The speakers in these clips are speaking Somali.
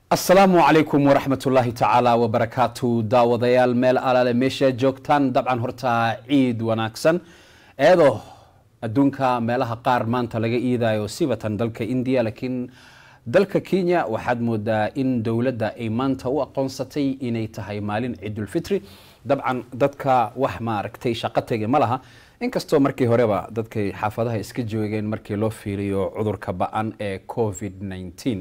asalaamu calaykum waraxmatullaahi tacaala wabarakaatu daawadayaal meel alaale meesha joogtaan dabcan horta ciid wanaagsan eedoo adduunka meelaha qaar maanta laga iidayo sibatan dalka indiya laakiin dalka kenya waxaad moodaa in dowladda ay maanta u aqoonsatay inay tahay maalin ciidulfitri dabcan dadka wax maaragtay shaqo tege ma laha inkastoo markii horeba dadkay xaafadaha iska joogeen markii loo fiiriyo cudurka ba-an ee covid 19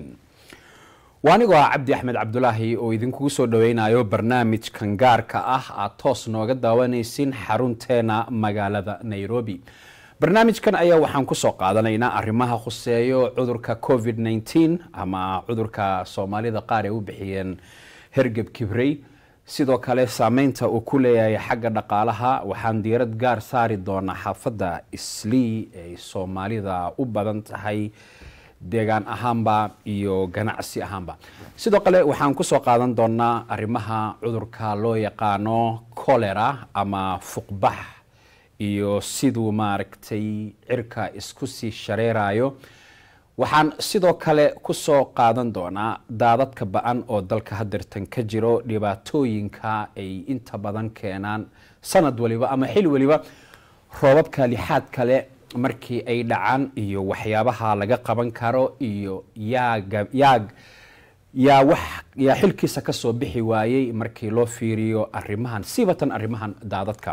waa anigoo ah cabdi axmed cabdulaahi oo idinkugu soo dhaweynayo barnaamijkan gaarka ah aad toos nooga daawanaysin xarunteena magaalada nairobi barnaamijkan ayaa waxaan kusoo qaadanaynaa arrimaha khuseeyo cudurka covid 19 ama cudurka soomaalida qaar ay u bixiyeen hergeb kibrey sidoo kale saameynta uu ku leeyahay xagga dhaqaalaha waxaan diirad gaar saari doonaa xaafadda islii ay soomaalida u badan tahay deegaan ahaanba iyo ganacsi ahaanba sidoo kale waxaan kusoo qaadan doonaa arrimaha cudurka loo yaqaano colera ama fuqbax iyo siduu maaragtay cirka isku sii shareerayo waxaan sidoo kale kusoo qaadan doonaa daadadka ba-an oo dalka hadeertan ka jiro dhibaatooyinka ay inta badan keenaan sanad waliba ama xil waliba roobabka lixaad kale markii ay dhacaan iyo waxyaabaha laga qaban karo iyo yaaga yaag yaa wax yaa xilkiisa kasoo bixi waayey markii loo fiiriyo arrimahan sibatan arrimahan daadadka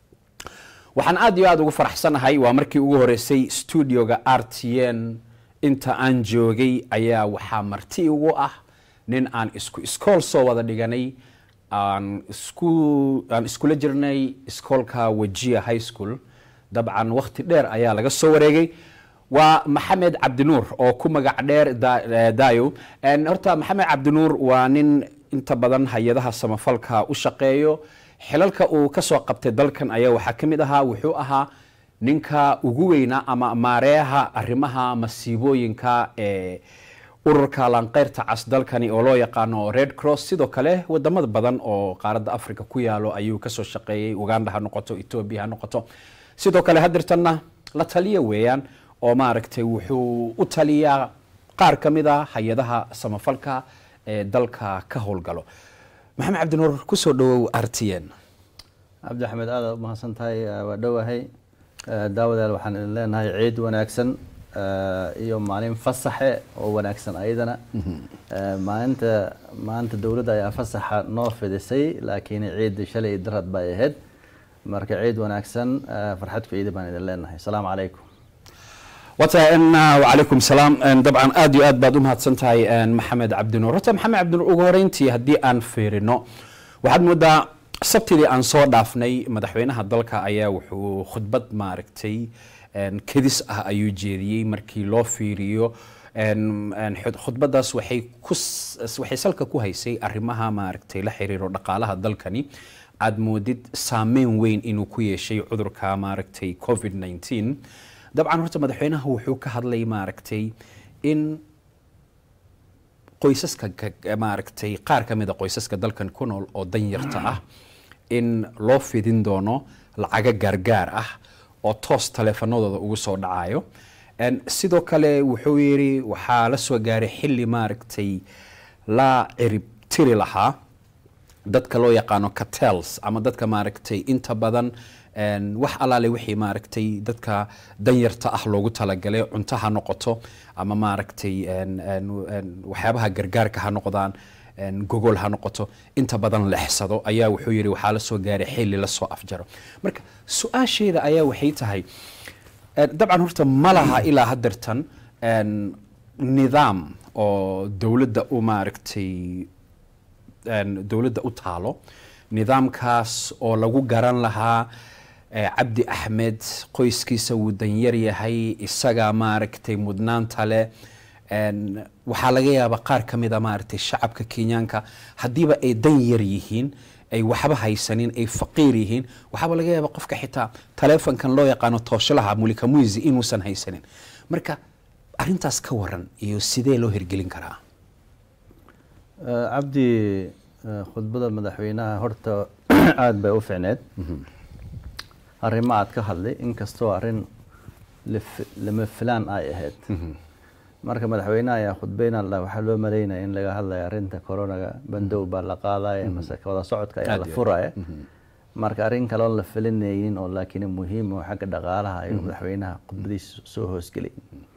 waxaan aada iyo aada ugu faraxsanahay waa markii ugu horeysay studioga r t n inta aan joogay ayaa waxaa marti ugu ah nin aan isku iskool soo wada dhiganay aan isku aan iskula jirnay iskoolka wajia high school dabcan wakti dheer ayaa laga soo wareegay waa maxamed cabdinuur oo ku magac dheer dayo horta maxamed cabdinuur waa nin inta badan hay-adaha samafalka u shaqeeyo xilalka uu kasoo qabtay dalkan ayaa waxaa ka mid ahaa wuxuu ahaa ninka ugu weynaa ama maareeha arrimaha masiibooyinka ee ururka laanqeyrta cas dalkani oo loo yaqaano red cross sidoo kale wadamada badan oo qaaradda africa ku yaalo ayuu kasoo shaqeeyey uganda ha noqoto ethoobia ha noqoto sidoo kale hadirtanna la taliya weeyaan oo maaragtay wuxuu u taliyaa qaar ka mid a hay-adaha samafalka ee dalka ka howlgalo maxamed cabdinuur kusoo dhawow r t n cabdi axmed aada u mahadsan tahay waa dhowahay daawadaal waxaan idin leenahay ciid wanaagsan iyo maalin fasaxe oo wanaagsan ayadana maalinta maanta dowladda ayaa fasaxa noo fidisay laakiin ciid shalay darad bay ahayd marka ciid wanaagsan farxad ku ciida baan idin leenahay asalaamu calaykum wata wacalaykum salaam dabcan aada iyo aad baad u mahadsan tahay maxamed cabdinuur horta maxamed cabdinuur ugu horeyntii haddii aan fiirino waxaad moodaa sabtidii aan soo dhaafnay madaxweynaha dalka ayaa wuxuu khudbad maaragtay kedis ah ayuu jeediyey markii loo fiiriyo khudbadaas waxay ku waxay salka ku haysay arrimaha maaragtay la xiriiro dhaqaalaha dalkani aada moodid saameyn weyn inuu ku yeeshay cudurka maaragtay covid 19 dabcan horta madaxweynaha wuxuu ka hadlay maaragtay in qoysaska maaragtay qaar ka mid a qoysaska dalkan ku nool oo danyarta ah in loo fidin doono lacago gaargaar ah oo toos taleefanadooda ugu soo dhacayo sidoo kale wuxuu yidhi waxaa la soo gaaray xilli maaragtay la cirib tiri lahaa dadka loo yaqaano catels ama dadka maaragtay inta badan wax alaale wixii maaragtay dadka danyarta ah loogu talagalay cunto ha noqoto ama maaragtay waxyaabaha gargaarka ha noqdaan gogol ha noqoto inta badan lexsado ayaa wuxuu yidhi waxaa la soo gaaray xilli lasoo afjaro marka su-aasheeda ayaa waxay tahay dabcan horta ma laha ilaa hadeertan nidaam oo dowladda u maaragtay dowladda u taalo nidaamkaas oo lagu garan lahaa cabdi axmed qoyskiisa wuu danyar yahay isagaa maaragtay mudnaanta leh waxaa laga yaabaa qaar ka mid a maaragtay shacabka kenyaanka haddiiba ay danyar yihiin ay waxba haysanin ay faqiir yihiin waxaaba laga yaabaa qofka xitaa taleefonkan loo yaqaano tooshalaha mulika muisi inuusan haysanin marka arintaas ka waran iyo sidee loo hirgelin karaa cabdi khudbada madaxweynaha horta aada bay u ficneed arrimo aad ka hadlay inkastoo arrin lama filaan ay ahayd marka madaxweynaha ayaa khudbeyna la waxaa loo maleynaya in laga hadlaya arrinta coronaga bandow baa la qaadaya mase wada socodka ayaa la Aad iyo aad. furaya marka arrin kale oon la filinaynin oo laakiin muhiim oo xagga dhaqaalaha ayuu madaxweynaha khudbadiisa soo hoosgelay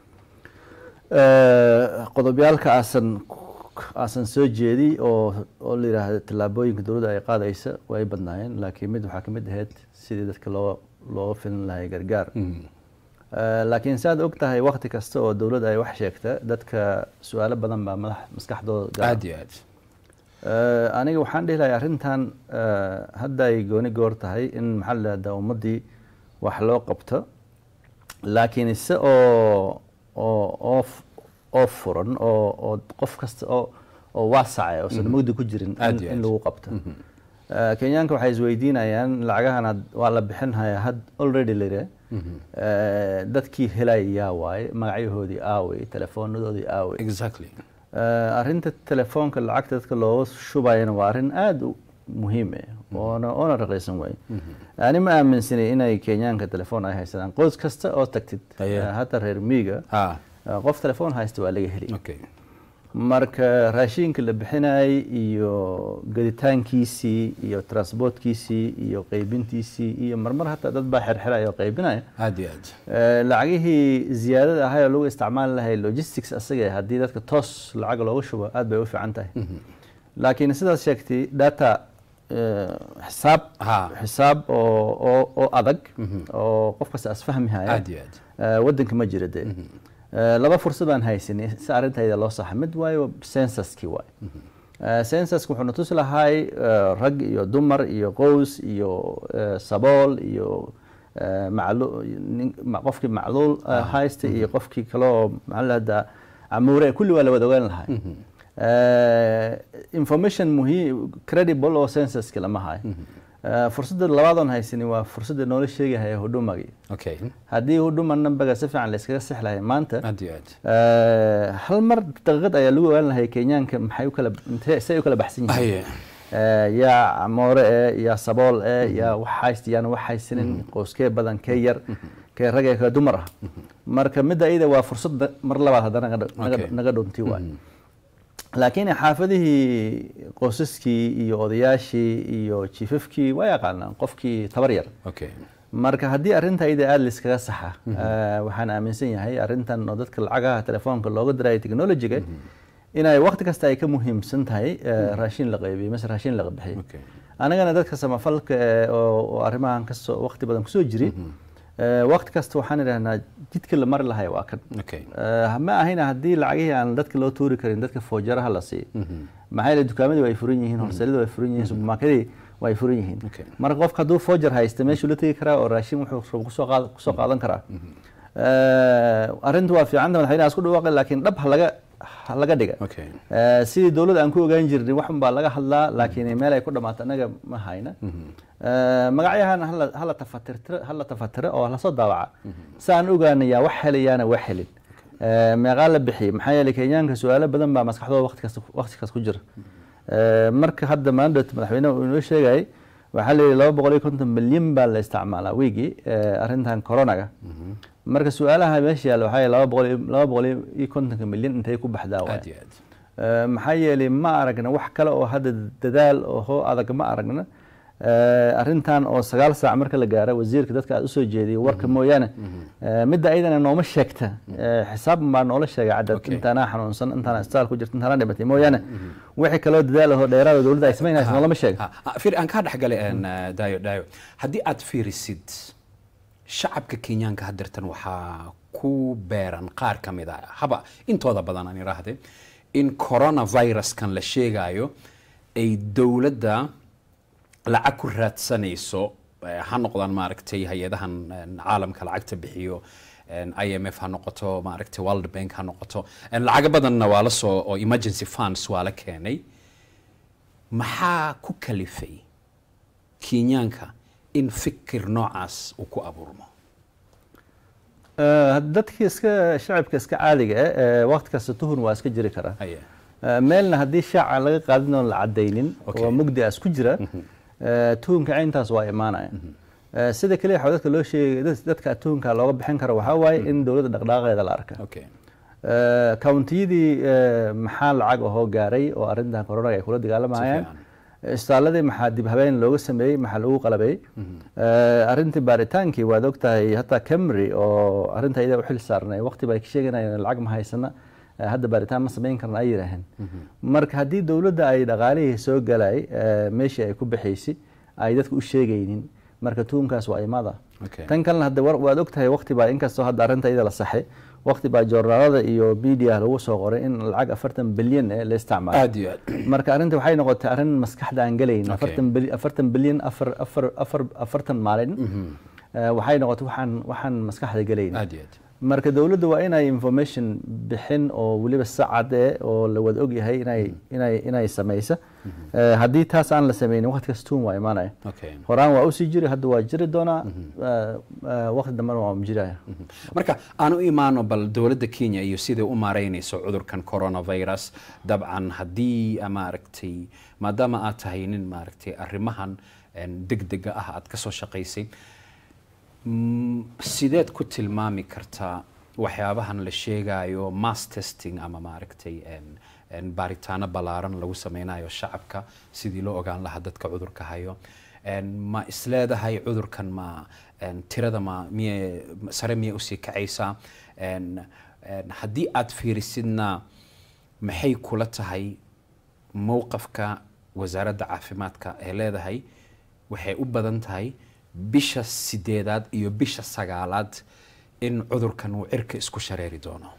qodobyaalka aasan aasan soo jeedi oo oo la yidhaahdo tallaabooyinka dowladda ay qaadaysa way badnaayeen laakiin mid waxaa ka mid ahayd sidii dadka loo looga filin lahay gargaar Eh, laakiin saad og tahay wakti kasta oo dowladda ay wax sheegta dadka su-aalo badan baa madax maskaxdooda gala. aad iyo aad Eh, aniga waxaan dhihi lahay arrintan eh, hadda ay gooni goor tahay in maxaa la dhahdaa ummaddii wax loo qabto laakiin ise oo oo oo f- oo furan oo oo qof kasta oo oo waasacay oosan mugdi ku jirin in- Aad iyo in aad. lagu qabto Eh, kenyaanka waxay isweydiinayaan lacagahan had- waa la bixinhayaa had already lire Eh, dadkii helaya yaa waaye magacyahoodii aaway teleefoonadoodii aaway exactly Eh, arrinta telefoonka lacagta dadka looga shubayana waa arrin aada u muhiim ah oona oona raqiisan waay ani ma aaminsanay inay kenyaanka telefoon ay haysadaan qoys kasta oo tagtid Aye. eh, hata reer miiga ah eh, qof telefoon haysta waa laga heli okay marka raashinka la bixinayay iyo gaditaankiisii iyo transportkiisii iyo qaybintiisii iyo marmar hataa dad baa xerxeraya oo qaybinaya aad iyo aad Eh, lacagihii ziyaadada ahay oo lagu isticmaali lahay logistics asaga haddii dadka toos lacag looga shubo aad bay u fiican tahay laakiin sidaas sheegtay data eh, xisaab Ha. xisaab oo oo oo adag oo qof kasta asfahmi haya aad iyo aad Eh, waddanka ma jira dee Eh, laba fursad baan haysanay si arrintayda loo saxa mid waayo censuskii waay Eh, censuska wuxuu na tusi lahay eh, rag iyo dumar iyo qoys iyo eh, sabool iyo eh, maclu- nin- ma- qofkii macluul eh, haysta iyo qofkii kale oo maxaa la dhahdaa camuure kulli waa la wada ogaan lahay Eh, information muhiim credible oo censuska lama hayo Eh, fursadda labaadoon haysani waa fursadda noola sheegahaya hudumagii okay haddii huduma nambaga si fiican layskaga six lahay maanta aad iyo aad eh, hal mar daqiiqad ayaa lagu ogaan lahay kenyaanka maxay u kala intee say u kala baxsan yihiin haye Eh, yaa camoore eh yaa sabool eh yaa wax haysta yaan wax haysanin qoyskee badan kee yar kee rag ee kee dumar ah marka midda iyada waa fursad mar labaad haddana naga- naga- Okay. naga dhunti waay laakiin xaafadihii qoysaskii iyo odayaashii iyo jiifafkii waa yaqaanaan qofkii tabar yar okay marka haddii arrinta iyada aada layskaga saxa eh, waxaan aaminsan yahay arrintan oo dadka lacagaha telefoonka looga diraya technologiga inay waqti kasta ay ka muhiimsan tahay eh, raashin la qaybiyo mise raashin laga bixiyo okay anagana dadka samafalka eh, oo oo arrimahan kasoo waqti badan kusoo jiri eh, waqti kasta waxaan idhahnaa jidka la mari lahay waa kan okay Eh, ma ahayna haddii lacagihii aan dadka loo tuuri karin dadka foojaraha la siiyo maxaa yeele dukaamadii way furan yihiin horseelada way furan yihiin supermarketii way furan yihiin Okay. marka qofka hadduu foojar haysta meeshuu la tegi karaa oo raashin wuxuu kusoo qaad- kusoo qaadan karaa Eh, arrintu waa fiicanta madaxweynaha isku dhawaaqay laakiin dhab ha laga ha laga dhiga okay Eh, sidii dowladda aan ku ogaan jirnay waxun baa laga hadlaa laakiin meel ay ku dhammaato annaga ma hayna Eh, magacyahan hala- hala tafatirtiro hala tafatiro oo lasoo daawaca si aan ogaanay yaa wax helayaana wax helin Eh, meeqaa la bixiyey maxaa yeelay kenyaanka su-aalo badan baa maskaxdooda waqti kasta waqti kasta ku jira Eh, marka hadda maandot madaxweynaha uu inoo sheegayay waxaa la yidhi laba boqol iyo konton milyan baa la isticmaalaa wiigii eh, arrintan coronaga marka su-aalaha meesha yaalla waxaa yahay laba boqol iyo- laba boqol iyo kontonka milyan intay ku baxdaa waay aad iyo aad Eh, maxaa yeelay ma aragna wax kale oo hadda dadaal oo hoo adag ma aragna Eh, arrintan oo sagaal saac marka la gaaro wasiirka dadka aad usoo jeediyo warka mooyaane eh, midda ayadana nooma sheegta Eh, xisaab baa noola sheegay cadad Okay. intaanaa xanuunsan intaanaa isbitaal ku jirta intaanaa dhimatay mooyaane wixii kaloo dadaal ahoo dheeraada dowladda ay samaynaysa noolama sheega Ha, ha, fiir aan kaa dhexgalay een, eh, daayo daayo haddii aad fiirisid shacabka kenyaanka haddeertan waxaa ku beeran qaar ka mid a haba intooda badan aan idhaahde in coronaviruskan la sheegayo ay dowladda lacag ku raadsanayso eh, ha noqdaan maaragtay hay-adahan een, caalamka lacagta bixiyo een, IMF ha noqoto maaragtay World Bank ha noqoto een, lacago badanna waa la soo oo emergency funds waa la keenay maxaa ku kalifay kenyaanka in fikir noocaas uu ku abuurmo Eh, dadka iska shacabka iska caadiga ah eh, waqti kasta tuhun waa iska jiri karaa haye Eh, meelna haddii shaaca laga qaadin oon la cadaynin Okay. oo mugdi as ku jira eh, tuhunka cayntaas waa imaanaya Eh, sida keliya waxaa dadka loo sheegay dad- dadka tuhunka looga bixin karo waxaa waaye in dowladda dhaqdhaqaaqeeda la arka okay Eh, countiyadii eh, maxaa lacag ahoo gaaray oo arrintan corona ay kula dagaalamayaan fiican. isbitaaladii maxaa dib habeen looga sameeyey maxaa lagu qalabeeyey Eh, arrintii baaritaankii waad ogtahay hataa camry oo arrinta iyada u xil saarnay waqti bay sheeganayeen lacag ma haysana eh, hadda baaritaan ma samayn karna ay yidhaaheen marka haddii dowladda ay dhaqaalihii soo galay eh, meeshii ay ku bixaysay ay dadka u sheegaynin marka tuunkaas waa imaada Okay. tan kalena hadda war- waad ogtahay waqti baa inkastoo hadda arrinta iyada la saxay waqti baa joornaalada iyo media lagu soo qoray in lacag afartan bilyan eh la isticmaalo aad iyo aad marka arrinta waxay noqotay arrin maskaxda aan gelayn Okay. afartan bil- afartan bilyan afar afar afar afartan maalin Eh, waxay noqotay waxaan waxaan maskaxda gelayn aad iyo aad marka dowladda waa inay information bixin oo weliba sacad eh oo la wada ogyahay inay inay inay samaysa Eh, haddii taas aan la sameynin waqti kasta tuun waa imaanaya okay horaan waa usii jiri hadda waa jiri doonaa Eh, eh, waqti dambena waa jiraya marka aan u imaano bal dowladda kenya iyo siday u maareynayso cudurkan coronavirus dabcan haddii maaragtay maadaama aad tahay nin maaragtay arrimahan degdega ah aad ka soo shaqaysay mm, sideed ku tilmaami kartaa waxyaabahan la sheegayo mass testing ama maaragtay en- en baaritaano ballaaran lagu sameynayo shacabka sidii loo ogaan lahaa dadka cudurka hayo En ma isleedahay cudurkan ma en, tirada ma miye sare miyay usii kacaysaa En- en, haddii aad fiirisidna maxay kula tahay mowqafka wasaaradda caafimaadka ee leedahay waxay u badan tahay bisha sideedaad iyo bisha sagaalaad in cudurkan uu cirka isku shareeri doono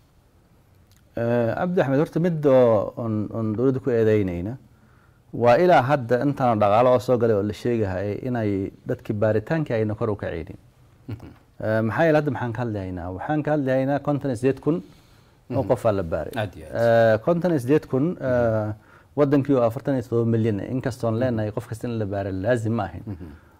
Eh, cabdi axmed horta mid oo oon oon dowladda ku eedeynayna waa ilaa hadda intaan dhaqaalo oo soo galay oo la sheegahayay inay dadkii baaritaankii ayna kor u kacaynin Eh, maxaa yeele hadda maxaan ka hadlahaynaa waxaan ka hadlahaynaa konton iyo sideed kun oo qofaa la baaray Aad iyo aad. Eh, konton iyo sideed kun eh, wadankii oo afartan iyo todoba milyan eh, inkastoon leenahay qof kasta in la baara laazim ma ahayn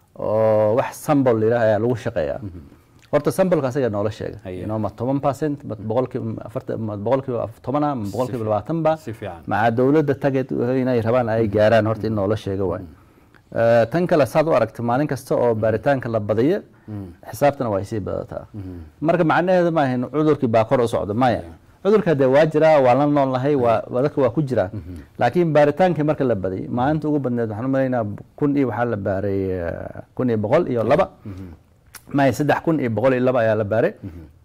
oo wax sambol yidhaah ayaa lagu shaqeeyaa horta sambolka asaga noola sheega Haye. inoo ma toban percent ma boqolkiiba afartan ma boqolkiiba tobana ma boqolkiiba labaatan ba Si fiican. maca dowladda target inay rabaan ay gaaraan horta in noola sheega waay Eh, tan kale saad u aragta maalin kasta oo baaritaanka la badiyo xisaabtana waa sii badataa marka macnaheedu ma ahayn cudurkii baa kor u socda maya cudurka dee waa jiraa waa la noolnahay waa waa dadka waa ku jiraa laakiin baaritaankii marka la badiyay maalinta ugu badneed waxaan u malaynaa kun iyo waxaa la baaray eh, kun iyo boqol iyo laba maya saddex kun iyo boqol iyo laba ayaa la baaray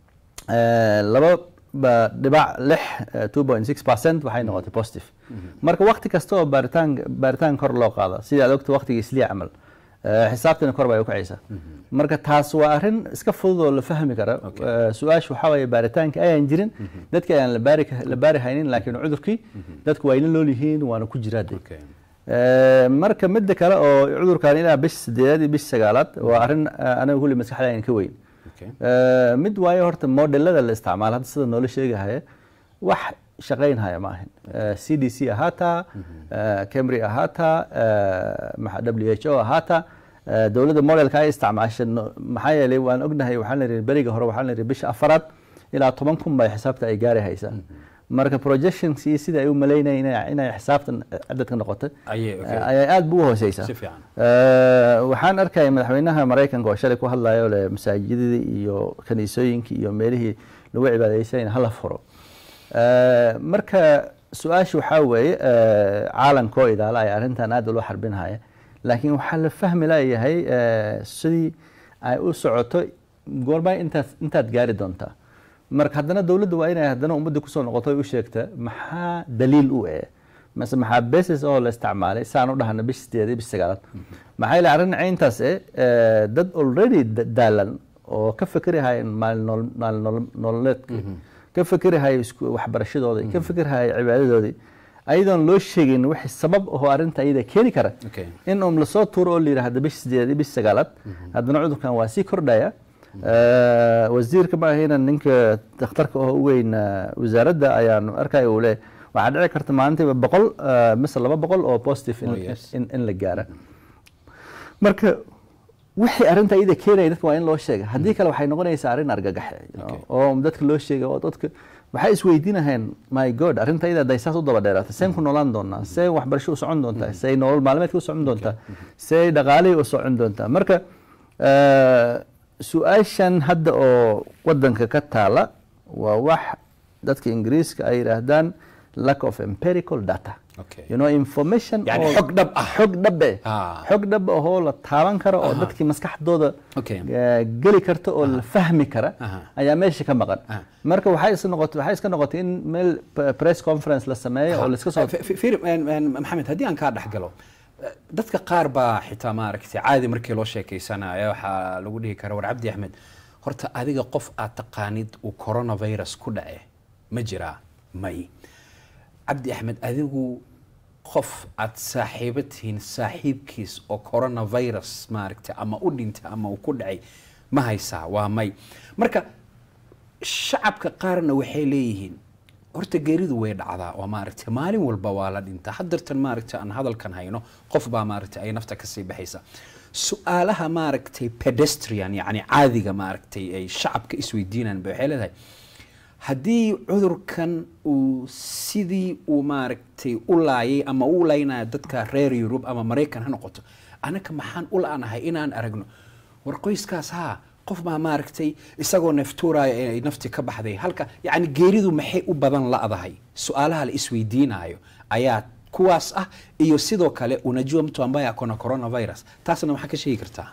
Eh, laba ba dhibac lix two point six percent waxay noqotay positive marka waqti kasta oo baaritaan baaritaan kor loo qaada sidii aad ogta waqtigii islii camal eh, xisaabtina kor bay u kacaysaa marka taas waa arrin iska fudud oo la fahmi kara Okay. Eh, su-aasha waxaa waaye baaritaanka ayaan jirin dadka ayaan la baari ka- la baari haynin laakiin cudurkii dadku waa ila nool yihiin waana ku jiraa de Okay. Eh, marka midda kale oo cudurkan ilaa bisha sideedaad iyo bisha sagaalaad waa arrin eh, aniga kulli maskaxda ayaan ka weyn Okay. Eh, mid waayo horta modelada la isticmaalo hadda sida noola sheegahaya wax shaqaynhaya ma ahin Eh, c d c ahaataa eh, camry ahaataa eh, maxa- w h o ahaataa eh, dowladda modelka ay isticmaasha no- maxaa yeelay waan ognahay waxaan la yidhi beriga hore waxaan la yidhi bisha afaraad ilaa toban kun bay xisaabta ay gaari haysaa marka projections iyo sida ay u malaynayeen inay- inay xisaabtan cadadka noqoto Ayay, okay. eh, ayay aad bu u hooseysaa Si fiican. Eh, waxaan arkaya madaxweynaha maraykanka oo shalay ku hadlayo le masaajidadii iyo kaniisooyinkii iyo meelihii lagu cibaadeysanayna hala furo Eh, marka su-aasha waxaa weeye eh, caalamkoo idaala ay arrintan aad loo xarbinhaya laakiin waxaa la fahmi layahay eh, sidii ay u socoto goorma intaad intaad gaari doontaa marka haddana dowladda waa inay haddana ummadda kusoo noqoto ay u sheegta maxaa daliil u eh mase maxaa basis oo la isticmaalay saan u dhahna bish sideed iyo bish sagaalaad maxaa yeele arrin cayntaas eh eh, dad already da- daalan oo ka fikirahaya maalin nool- maalin nool- nololeedka ka fikirahaya isku waxbarashadoodii ka fikirahaya cibaadadoodii ayadoon loo sheegin wixii sabab ahoo arrinta iyada keeni kara Okay. in um lasoo tuuro oo la yidhaahdo bish sideed iyo bish sagaalaad haddana cudurkan waa sii kordhaya Eh, wasiirka ma ahayna ninka dakhtarka oo u weyn eh, wasaaradda ayaan arkaya uu leeyahay waxaa dhici karta maalintiiba boqol eh, mise laba boqol oo positive in, Oh, yes. in, in la gaara marka wixii arrinta iyada keenaya dadka waa in loo sheega haddii kale waxay noqonaysaa arrin argagaxe you know, Okay. oo dadka loo sheega oo dadka waxay isweydiinaheen my god arrinta iyada hadday saas u daba dheeraata seen ku noolaan doonaa see waxbarasho u socon doontaa see nolol maalmeedka u socon doontaa see dhaqaalihii u socon doontaa marka eh, su-aashan hadda oo wadanka ka taala waa wax dadka ingiriiska ay yidhaahdaan lack of empirical data Okay. you know information Yani oo- xog dhab ah. xog dhabe Ah. xog dhab ahoo la taaban karo oo dadkii maskaxdooda Okay. eh, geli karta oo la fahmi kara Aha. ayaa meesha ka maqan Ah. marka waxay iska noqotay waxay iska noqotay in meel p- press conference la sameeyo oo la iska soo Fi- fi- fiir, een, een, maxamed haddii aan kaa dhex galo eh, dadka qaar baa xitaa maaragtay caadi markii loo sheekeysanayo waxaa lagu dhihi kara war cabdi axmed horta adiga qof aad taqaanid uu coronavirus ku dhace ma jiraa may cabdi axmed adigu qof aad saaxiibo tihiin saaxiibkiis oo coronavirus maaragtay ama u dhintay ama uu ku dhacay ma haysaa waa may marka shacabka qaarna waxay leeyihiin horta geeridu way dhacdaa oo maaragtay maalin walba waa la dhintaa haddartan maaragtay aan hadalkan hayno qof baa maaragtay ay nafta kasii baxaysa su-aalaha maaragtay pedestrian yacni caadiga maaragtay ay shacabka isweydiinaan ba waxay leedahay haddii cudurkan uu sidii uu maaragtay u laayay ama u laynaya dadka reer yurub ama maraykan ha noqoto anaka maxaan u la-nahay inaan aragno war qoyskaas haa qof baa maaragtay isagoo neeftuuraya ay nafti ka baxday halka yacni geeridu maxay u badan la'dahay su-aalaha la isweydiinayo ayaa kuwaas ah iyo sidoo kale unajua mtu ambaye akona coronavirus taasna maxaa ka sheegi kartaa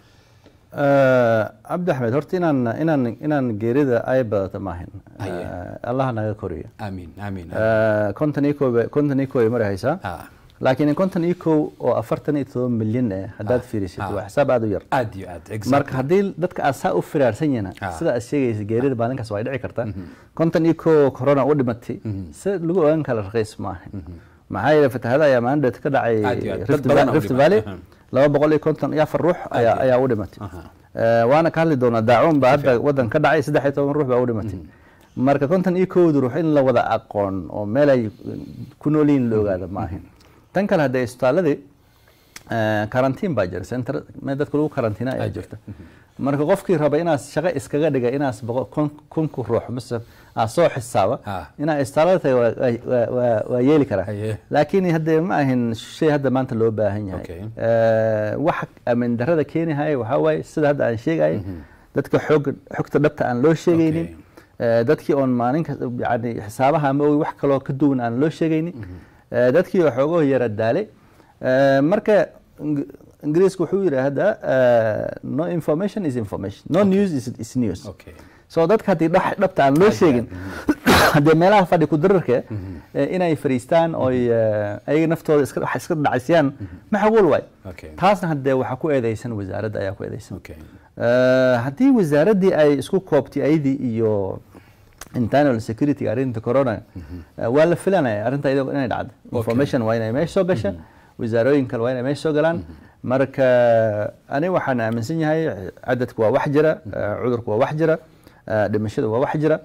Eh, cabdi axmed horta inaan inaan inaan geerida ay badato maahin Haye. Eh, allah naga koriyo aamiin aamiin Eh, konton iyo kow bay- konton iyo kow ay mari haysaa Ah. laakiin konton iyo kow oo afartan iyo todoba milyan eh haddaad Ah, fiirisid ah. waa xisaab aada u yar aad iyo aad exactly. marka haddii dadka aad saa u firaarsan yihiin Ah. sida aad sheegaysa geerida maalinkaas waa dhici kartaa konton iyo kow corona u dhimatay si lagu ogaan kala raqiis maaha maxaa yeele fatahaada ayaa maalin dheet ka dhacay Aad iyo aad. Dad Rift badan Va- oo Rift dhimatay. Valley Aha. laba boqol iyo konton iyo afar ruux ayaa iyo ayaa u dhimatay Aha. Eh, waana ka hadli doonaa daacuun baa hadda wadan ka dhacay saddex iyo toban ruux baa u dhimatay marka konton iyo kowda ruux in la wada aqoon oo meel ay ku nool yihiin la ogaada maahan tan kale hadda isbitaaladii karantiin baa jira center meel dadka lagu karantiina ayaa jirta marka qofkii raba inaad shaqo iskaga dhiga inaas boqol- kun kunku ruux mise aad soo xisaaba Ah. inaad isbitaalada tahay waa- waa- waa- waa- waa yeeli karaa Haye. laakiin hadde ma ahin shay hadda maanta loo baahan yahay Okay. Eh, waxa amin darada keenihaya waxaa waaye sida hadda aan sheegayay dadka xoog xogta dhabta aan loo sheegaynin Okay. Eh, dadkii oon maalin kasta yani xisaabaha ama wax kaloo ka duwan aan loo sheegaynin Eh, dadkii oo xoogoo yara daalay Eh, marka Ing- ingiriisku wuxuu yidhaahdaa eh, no information is information no news is, is news Okay. so dadka haddii dhax- dhabta aan loo sheegin haddee meelaha fadhi ku dararka eh, inay fariistaan oy eh, ayaga naftooda iska wax iska dhacaysiyaan maxquul waay Okay. taasna haddee waxaa ku eedeysan wasaaradda ayaa ku eedeysan Okay. Eh, haddii wasaaraddii ay isku koobtay ayadii iyo internal security arrinta corona eh, waa la filanaya arrinta iyadoo inay dhacdo information waa inay meesha soo gasha wasaarooyin kale waa inay meesha soo galaan marka ani waxaan aaminsan yahay cadadku waa wax jira eh, cudurku waa wax jira eh, dhimashadu waa wax jira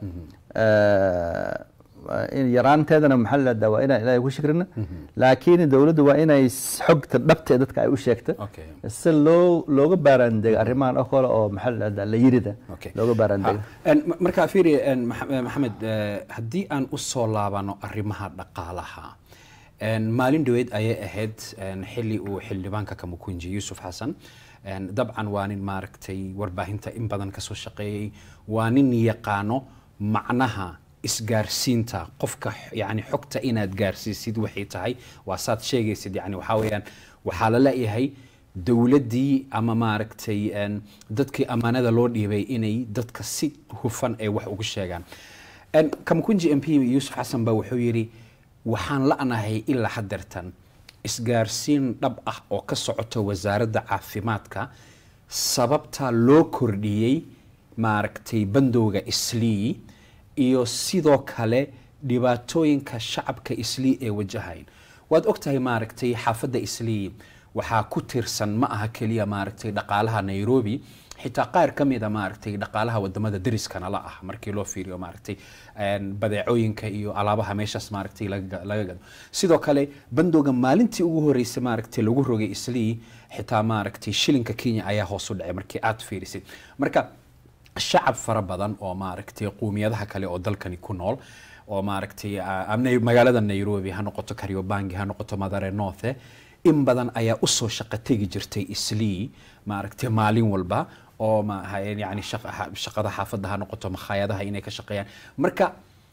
eh, in yaraanteedana maxaa la dhahdaa waa inaan ilaahay ku shikrina laakiin dowladdu waa inay s- xogta dhabta ee dadka ay u sheegto Okay. si loo looga baaraandego arrimahan oo kale oo maxaa la dhahdaa la yirida Okay. looga baaraandego Ha, en, ma- marka fiiri en, Max- eh, maxamed eh, haddii aan u soo laabano arrimaha dhaqaalaha en, maalin dhaweyd ayay ahayd en, xilli uu xildhibaanka kamukunji yuusuf xasan en, dabcan waa nin maaragtay warbaahinta in badan kasoo shaqeeyey waa nin yaqaano macnaha isgaarsiinta qofka x- yani xogta inaad gaarsiisid waxay tahay waa saad sheegaysid yani waxaa weeyaan waxaa la leeyahay dowladdii ama maaragtay en, dadkii ammaanada loo dhiibay inay dadka si hufan ay wax ugu sheegaan En, kamkunji m p yuusuf xasan baa wuxuu yidhi waxaan la'nahay ilaa hadeertan isgaarsiin dhab ah oo ka socoto wasaaradda caafimaadka sababta loo kordhiyey maaragtay bandowga islii iyo sidoo kale dhibaatooyinka shacabka islii ee wajahayn waad ogtahay maaragtay xaafadda islii waxaa ku tirsan ma aha keliya maaragtay dhaqaalaha nairobi xitaa qaar ka mida maaragtay dhaqaalaha wadamada deriskana la ah markii loo fiiriyo maaragtay een, badeecooyinka iyo alaabaha meeshaas maaragtay laga laga gado sidoo kale bandowga maalintii ugu horeysay maaragtay lagu rogay islii xitaa maaragtay shilinka kenya ayaa hoos u dhacay markii aad fiirisid marka shacab fara badan oo maaragtay quumiyadaha kale oo dalkani ku nool oo maaragtay ah, amna- magaalada nairobi ha noqoto kariobangi ha noqoto madare northe in badan ayaa usoo shaqo tegi jirtay islii maaragtay maalin walba oo ma ha- yani shaqa- ha- shaqada xaafadda ha noqoto makhaayadaha inay ka shaqeeyaan marka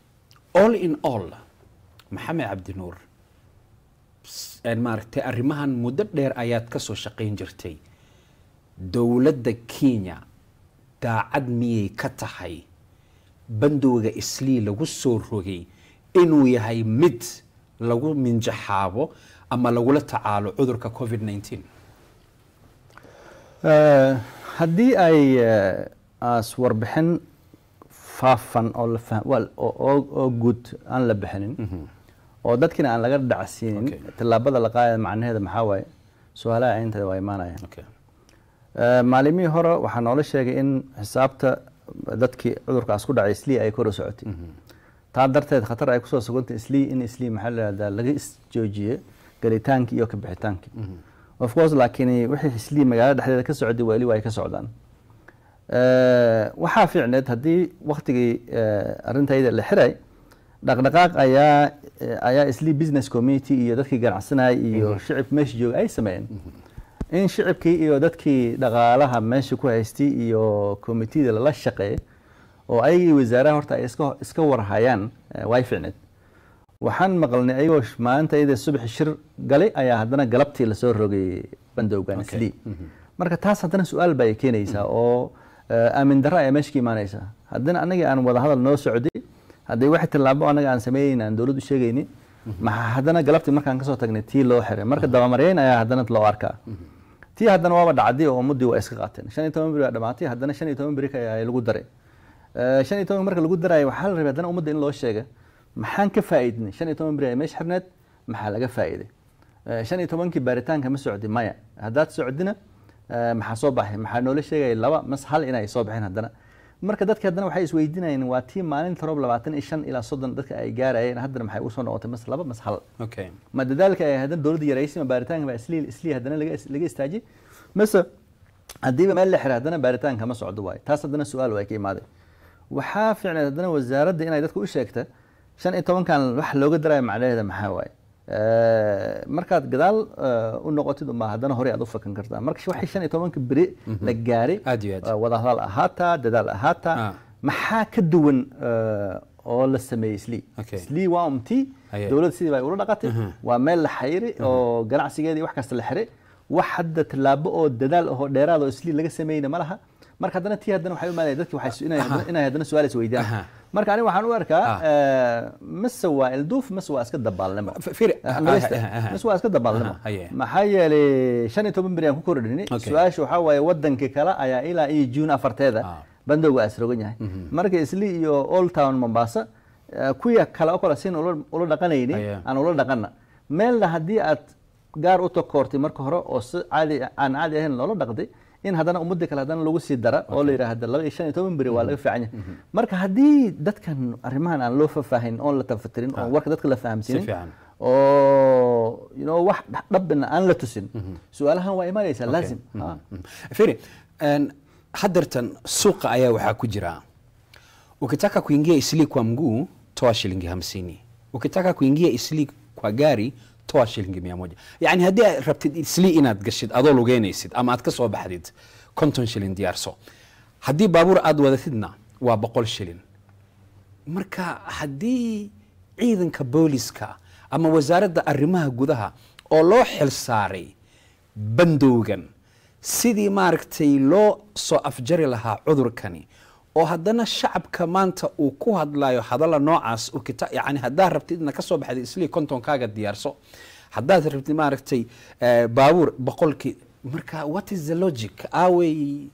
all in all maxamed cabdinuur s- een maaragtay arrimahan muddo dheer ayaad ka soo shaqayn jirtay dowladda kenya daacad miyay ka tahay bandowga islii lagu soo rogay inuu yahay mid lagu minjaxaabo ama lagula tacaalo cudurka covid 19 Eh, haddii ay eh, aas warbixin faafan oo la fah- wal- oo- oo oo guud aan la bixinin oo dadkina aan laga dhacsiinin Okay. tallaabada la qaadaya macnaheeda maxaa waaye su-aalaha aynteeda waa imaanayaan okay. Eh, maalimihii hore waxaa noola sheegay in xisaabta dadkii cudurkaas ku dhacay islii ay kor u socotay taa darteed khatar ay kusoo sugantay islii in islii maxaa la yihahdaa laga isjoojiyey gelitaankii iyo kabixitaankii of course laakiin wixii islii magaalada dhexdeeda ka socday weli waa ay ka socdaan Eh, waxaa fiicneed haddii waktigii eh, arrintayda la xiray dhaqdhaqaaq ayaa eh, ayaa islii business community iyo dadkii ganacsanayay iyo shicib meesha jooga ay sameeyeen in shicibkii iyo dadkii dhaqaalaha meesha ku haystay iyo komitida lala shaqeeyay oo ayagii wasaaraha horta ay iska iska warhayaan eh, way fiicneed waxaan maqalnay ayagoo sh- maalinta iyada subaxi shir galay ayaa haddana galabtii lasoo rogay bandowgan Okay. islii marka taas haddana su-aal bay keenaysaa oo eh, aamin darro ayaa meesha ka imaanaysaa haddana anagii aan wadahadal noo socday haddii wax tillaabo anaga aan sameynayna aan dowladdu sheegaynin maxaa haddana galabtii markaan kasoo tagnay tii loo xiray marka dabamaryeyn ayaa haddana loo arkaa tii haddana waaba dhacday oo ummadii waa iska qaateen shan iyo toban beri waa dhamaatay haddana shan iyo toban beri ayaa lagu daray Eh, shan iyo toban marka lagu daraayo waxaa la rabay haddana ummadda in loo sheega maxaan ka faa'iidnay shan iyo toban beri ay meesha xirneed maxaa laga faa'iiday Eh, shan iyo tobankii baaritaanka ma socdi maya haddaad socdina eh, maxaa soo baxay maxaa noola sheegaya laba mas hal inay soo baxeen haddana marka dadki haddana waxay isweydiinayeen waa tii maalinta roob labaatan iyo shan ilaa soddon dadka ay gaarayeen haddana maxay usoo noqotay mas laba mas hal okay. ma dadaalka ay haddana dowladda yaraysay ma baaritaanka baa islii islii haddana laga laga istaajiyay mise haddiiba meel la xiray haddana baaritaanka ma socdo waayo taas haddana su-aal waa ka imaaday waxaa fiicneed haddana wasaaradda inay dadka u sheegta shan iyo tobankan wax looga daraayo macnaheeda maxaa waaye Eh, markaad gadaal eh, u noqotid unbaa haddana horey aad u fakan kartaa marka waxay shan iyo tobanka beri la gaaray Aad iyo aad. eh, wadahadal ahaataa dadaal ahaataa Ah. maxaa ka duwan eh, oo la sameeyey islii Okay. islii waa umtii Aye. dowladda sidii bay ula dhaqatay waa meel la xayiri oo ganacsigeedii wax kasta la xiray wax hadda tallaabo oo dadaal oo dheeraad oo islii laga sameeyna ma laha marka haddana tii haddana waxay u imaanaya dadki waxay su- inay haddana- inay haddana su-aal is Aha. weydiyaan marka aniga waxaan u arkaa eh, mise waa ilduuf mise waa iska dabaalnimo F- firi- Ah, nagaysta. aha, aha. mise waa iska dabaalnimo Aha, aye. maxaa yeelay shan iyo toban beri aan ku kordhinay Okay. su-aasha waxaa waaye wadankii kale ayaa ilaa iyo juun afarteeda Ah. bandowga asrogan yahay marka islii iyo old town mombasa eh, kuya kale oo kale sin ula ula dhaqanayni Aye. aan ula dhaqana meelna haddii aad gaar u takoortay marka hore oo si caadi aan caadi ahayn loola dhaqday in haddana ummadda kale haddana lagu sii dara oo la yidhaahda laba iyo shan iyo toban beri waa laga fiican yahay marka haddii dadkan arrimahan aan loo faahfaahin oon la tafatirin oon warka dadka la Si fahamsinin fiican. oo you know wax dhabbina aan la tusin su-aalahan waa imanaysaa laazim Ah. firi een, hadeertan suuqa ayaa waxaa ku jira ukitaka kuingia isli kwa mguu toa shilingi hamsini ukitaka kuingia isli kwa gari toa shilingi mia moja yani haddii aad rabtid isli inaad gashid adoo lugeynaysid ama aad ka soo baxdid konton shilin diyaarso haddii baabuur aad wadatidna waa boqol shilin marka haddii ciidanka booliska ama wasaaradda arrimaha gudaha oo loo xil saaray bandowgan sidii maaragtay loo soo afjari lahaa cudurkani oo haddana shacabka maanta uu ku hadlayo hadalla noocaas uu kita yani haddaad rabtid inaad ka soo baxday islii kontonkaaga diyaarso haddaad rabtid maaragtay eh, baabuur boqolkii marka what is the logic awey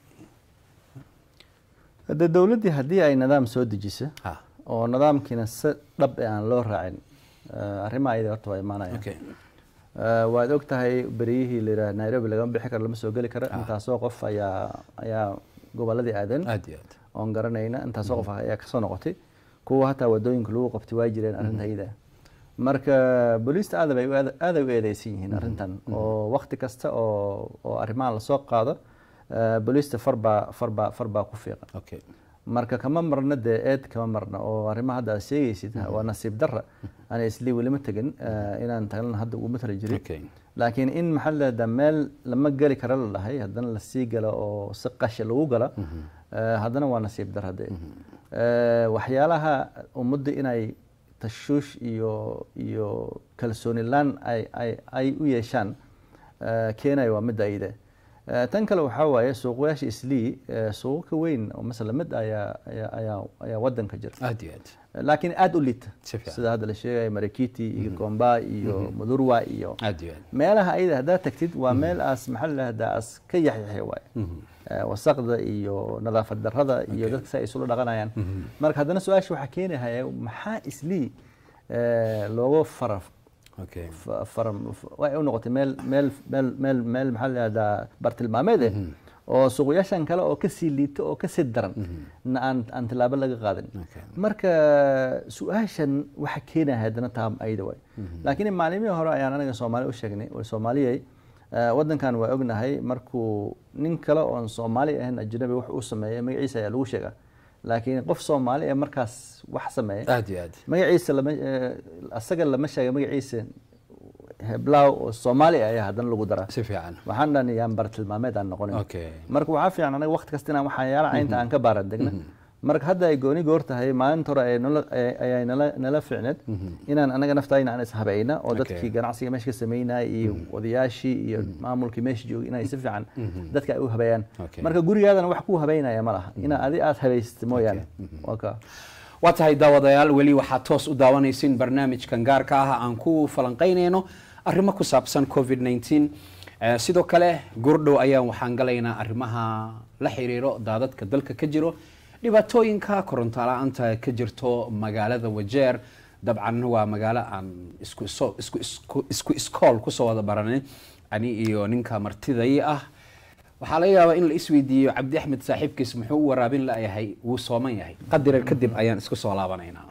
hadde dowladdii haddii ay nidaam soo dejiso Ha. oo nidaamkiina si dhab eh aan loo raacin eh, arrimaha ayada horta waa imaanaya okay. Eh, waad og tahay beriyihii la yidhaha nairobi lagama bixi karo lama soo geli karo intaasoo qof ayaa ayaa gobolladii aadeen aad iyo aad oon garanayna intaasoo qof ayaa kasoo noqotay kuwa hataa wadooyinka lagu qabtay waa jireen arrinta iyada marka booliista aad bay u aad- aad ay u eedeysan yihiin arrintan oo wakti kasta oo oo arrimahan lasoo qaado eh, booliista farbaa farbaa farbaa ku fiiqan okay. marka kama marna dee eed kama marna oo arrimaha hadda aad sheegaysid waa nasiib darra ana islii welima tegin eh, inaan taglan hadda uguma tala jirin Okay. laakiin in maxaa la dhahdaa meel lama geli kara la dhahay haddana lasii galo oo si qasha lagu galo eh, haddana waa nasiib darra dee Eh, waxyaalaha ummadda inay tashuush iyo iyo kalsooni laan ay ay ay u yeeshaan eh, keenaya waa midda ayde Eh, tan kale waxaa waaye suuqyaasha islii eh, suuqo ka weyn oo masala mid ayaa ayaa ayaa ayaa wadanka jira aad iyo aad laakiin aada u liita Si fiican. sida hadda la sheegaya marakiti iyo gomba iyo mudurwa iyo aad iyo aad meelaha ayada haddaad tagtid waa meel aas maxaa la dhahdaa as ka yaxyaxay waaye Eh, wasaqda iyo nadaafad darrada iyo dadka si ay isula dhaqanayaan marka haddana su-aasha waxaa keenahaya maxaa islii eh, looga fara okay fa- faram f- waxay u noqotay meel meel meel meel meel maxaa la dhahdaa bartilmaameed eh oo suuqyaashan kale oo kasii liito oo kasii daran na aan aan tilaabo laga qaadin Okay. marka su-aashan waxa keenaya haddana taa ayda waay laakiin maalimihii hore ayaan anaga soomaali u sheegnay war soomaaliyay eh, wadankan waa ognahay markuu nin kale oon soomaali ahayn ajnabi wax uu sameeyay magaciisa ayaa lagu sheegaa laakiin qof soomaali ee markaas wax sameeyay aad iyo aad magaciisa lama eh, asaga lama sheega magaciisa heblaw oo soomaali ah ayaa haddana lagu daraa si fiican waxaan dhan yaan bartilmaameed aan noqonin okay marka waxaa fiican anaga waqti kasta inaan waxyaala caynta aan ka baaran degna marka hadda ay gooni goor tahay maalinta hore ay nala- ay- ayay nala nala ficneed inaan anaga naftayna aan ishabayna oo dadkii Okay. ganacsiga meesha ka sameynayay iyo odayaashii iyo maamulkii meesha joogay inay si fiican dadka ay u habeeyaan Okay. marka gurigaadana wax ku habeynaya ma laha inaa adi aad habaysatid mooyaane waa kaa waa tahay daawadayaal weli waxaad toos u daawanaysiin barnaamijkan gaarka ah aan ku falanqaynayno arrimo ku saabsan covid 19 Eh, sidoo kale gurdhow ayaan waxaan galaynaa arrimaha la xiriiro daadadka dalka ka jiro dhibaatooyinka koronto la-aanta ka jirto magaalada wajeer dabcan waa magaalo aan isku iso- isku isku- isku iskool kusoo wada baranin ani iyo ninka martiday ah waxaa laga yaabaa in la isweydiiyo cabdi axmed saaxiibkiis muxuu u waraabin layahay wuu sooman yahay qadira kadib ayaan isku soo laabanaynaa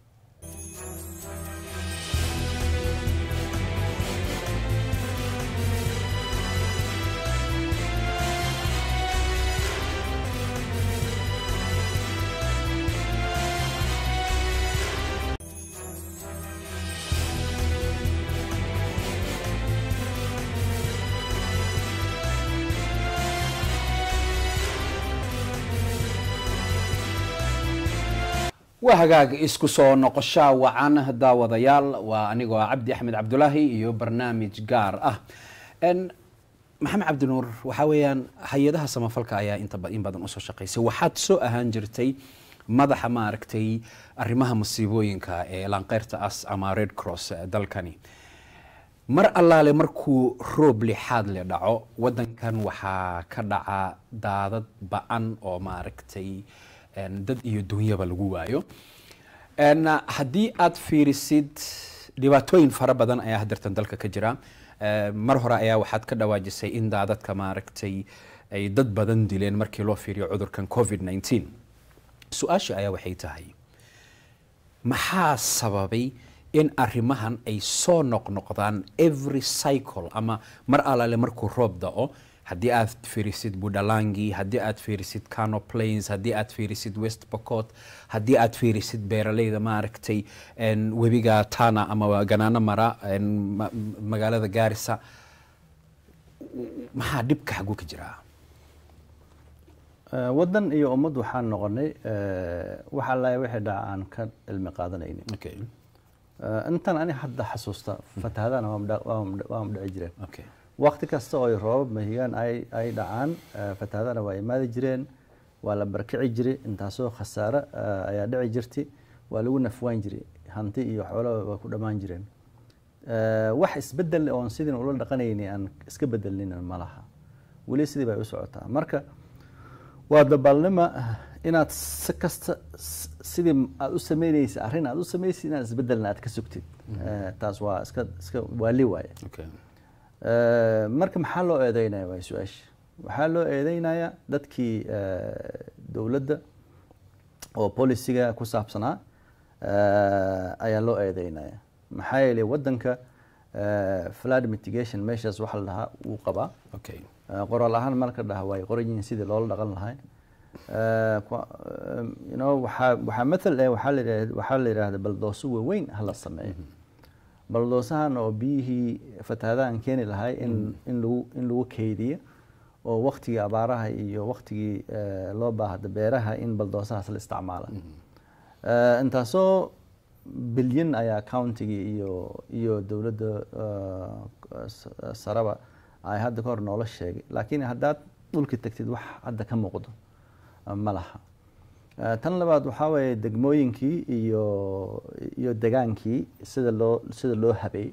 waa hagaag isku soo noqosha wacan daawadayaal waa anigoo ah cabdi axmed cabdulaahi iyo barnaamij gaar ah En, maxamed cabdinuur waxaa weeyaan hay-adaha samafalka ayaa inta ba- in badan usoo shaqaysay waxaad soo ahaan jirtay madaxa maaragtay arrimaha masiibooyinka ee laanqeyrta as ama red cross ee dalkani mar allaale markuu roob lixaad le dhaco wadankan waxaa ka dhaca daadad ba-an oo maaragtay en, dad iyo dunyaba lagu waayo En, haddii aad fiirisid dhibaatooyin fara badan ayaa hadeertan dalka ka jira Eh, mar hore ayaa waxaad ka dhawaajisay in daadadka maaragtay ay dad badan dileen markii loo fiiriyo cudurkan covid 19 su-aasha ayaa waxay tahay maxaa sababay in arrimahan ay soo noqnoqdaan every cycle ama mar alaale markuu roob da'o haddii aad fiirisid budalangi haddii aad fiirisid cano plains haddii aad fiirisid west pocot haddii aad fiirisid beeraleyda maaragtay en, webiga tana ama ganaano mara en, ma- magaalada gaarisa maxaa dhibka xaguu ka jiraa Eh, wadan iyo ummad waxaan noqonay eh, wax alla wixii dhaca aan ka cilmi qaadanaynin okay. Eh, intan ani hadda xasuusta fatahadana waa mdha- waa mdha- waa mdhici jireen Okay. waqti kasta oo ay roobab mahigaan ay ay dhacaan eh, fatahadana waa imaadi jireen waa la barkici jiray intaasoo khasaare eh, ayaa dhici jirtay waa lagu nafwaan jiray hanti iyo xoolo waa ku dhammaan jireen Eh, wax isbedel oon sidin ula dhaqanayni aan iska bedelnin ma laha weli sidii bay u socotaa marka waa dabaalnima inaad si kasta s- sidii aad u sameynaysa arrin aad u samaysid inaad isbedelna aad ka sugtid Eh, taas waa iska iska waali waaye Okay. Eh, marka maxaa loo eedeynaya waa su-aasha waxaa loo eedeynaya dadkii eh, dowladda oo polisiga ku saabsanaa eh, ayaa loo eedeynaya maxaa yeelay wadanka eh, flood mitigation measures waxa la dhahaa wuu qabaa Okay. Eh, qoraal ahaan marka dhaha way qoran yihiin sidii loola dhaqan lahay Eh, kwa- eh, you know, waxaa waxaa mathal eh waxaa la yidhahda waxaa la yidhahda baldooso waaweyn hala sameeyo baldoosahan oo biyihii fatahadahan keeni lahay in in lagu in lagu keydiyo oo waqtigii abaaraha iyo waqtigii eh, loo baahda beeraha in baldoosahaas la isticmaala Eh, intaasoo bilyan ayaa countigii iyo iyo dowladda uh, s- saraba ay hadda ka hor noola sheegay laakiin haddaad dhulki tagtid wax hadda ka muuqdo uh, ma laha Uh, tan labaad waxaa weeye degmooyinkii iyo iyo degaankii sida loo sida loo habeey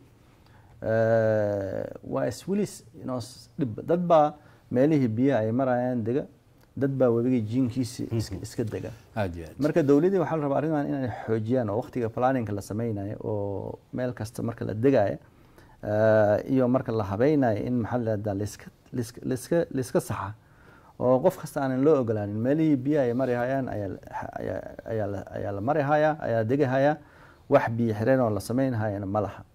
Uh, waa iswilis inoo s- dhib dad baa meelihii biyaha ay marayaan dega dad baa webigii jiinkiisi iska- iska dega aad iyo aad marka dowladii waxaa la rabaa arrintan inay xoojiyaan oo waqtiga planninga la sameynayo oo meel kasta marka la degayo eh, iyo marka la habeynayo in maxaa la yidhahdaa laiska laiska laiska laiska saxa oo qof kasta aanan loo ogolaanin meelihii biyaha ay mari hayaan ayaa la- ayaa ayaa la- ayaa la mari hayaa ayaa la degi hayaa wax biyo xireen oo la sameyn hayana ma laha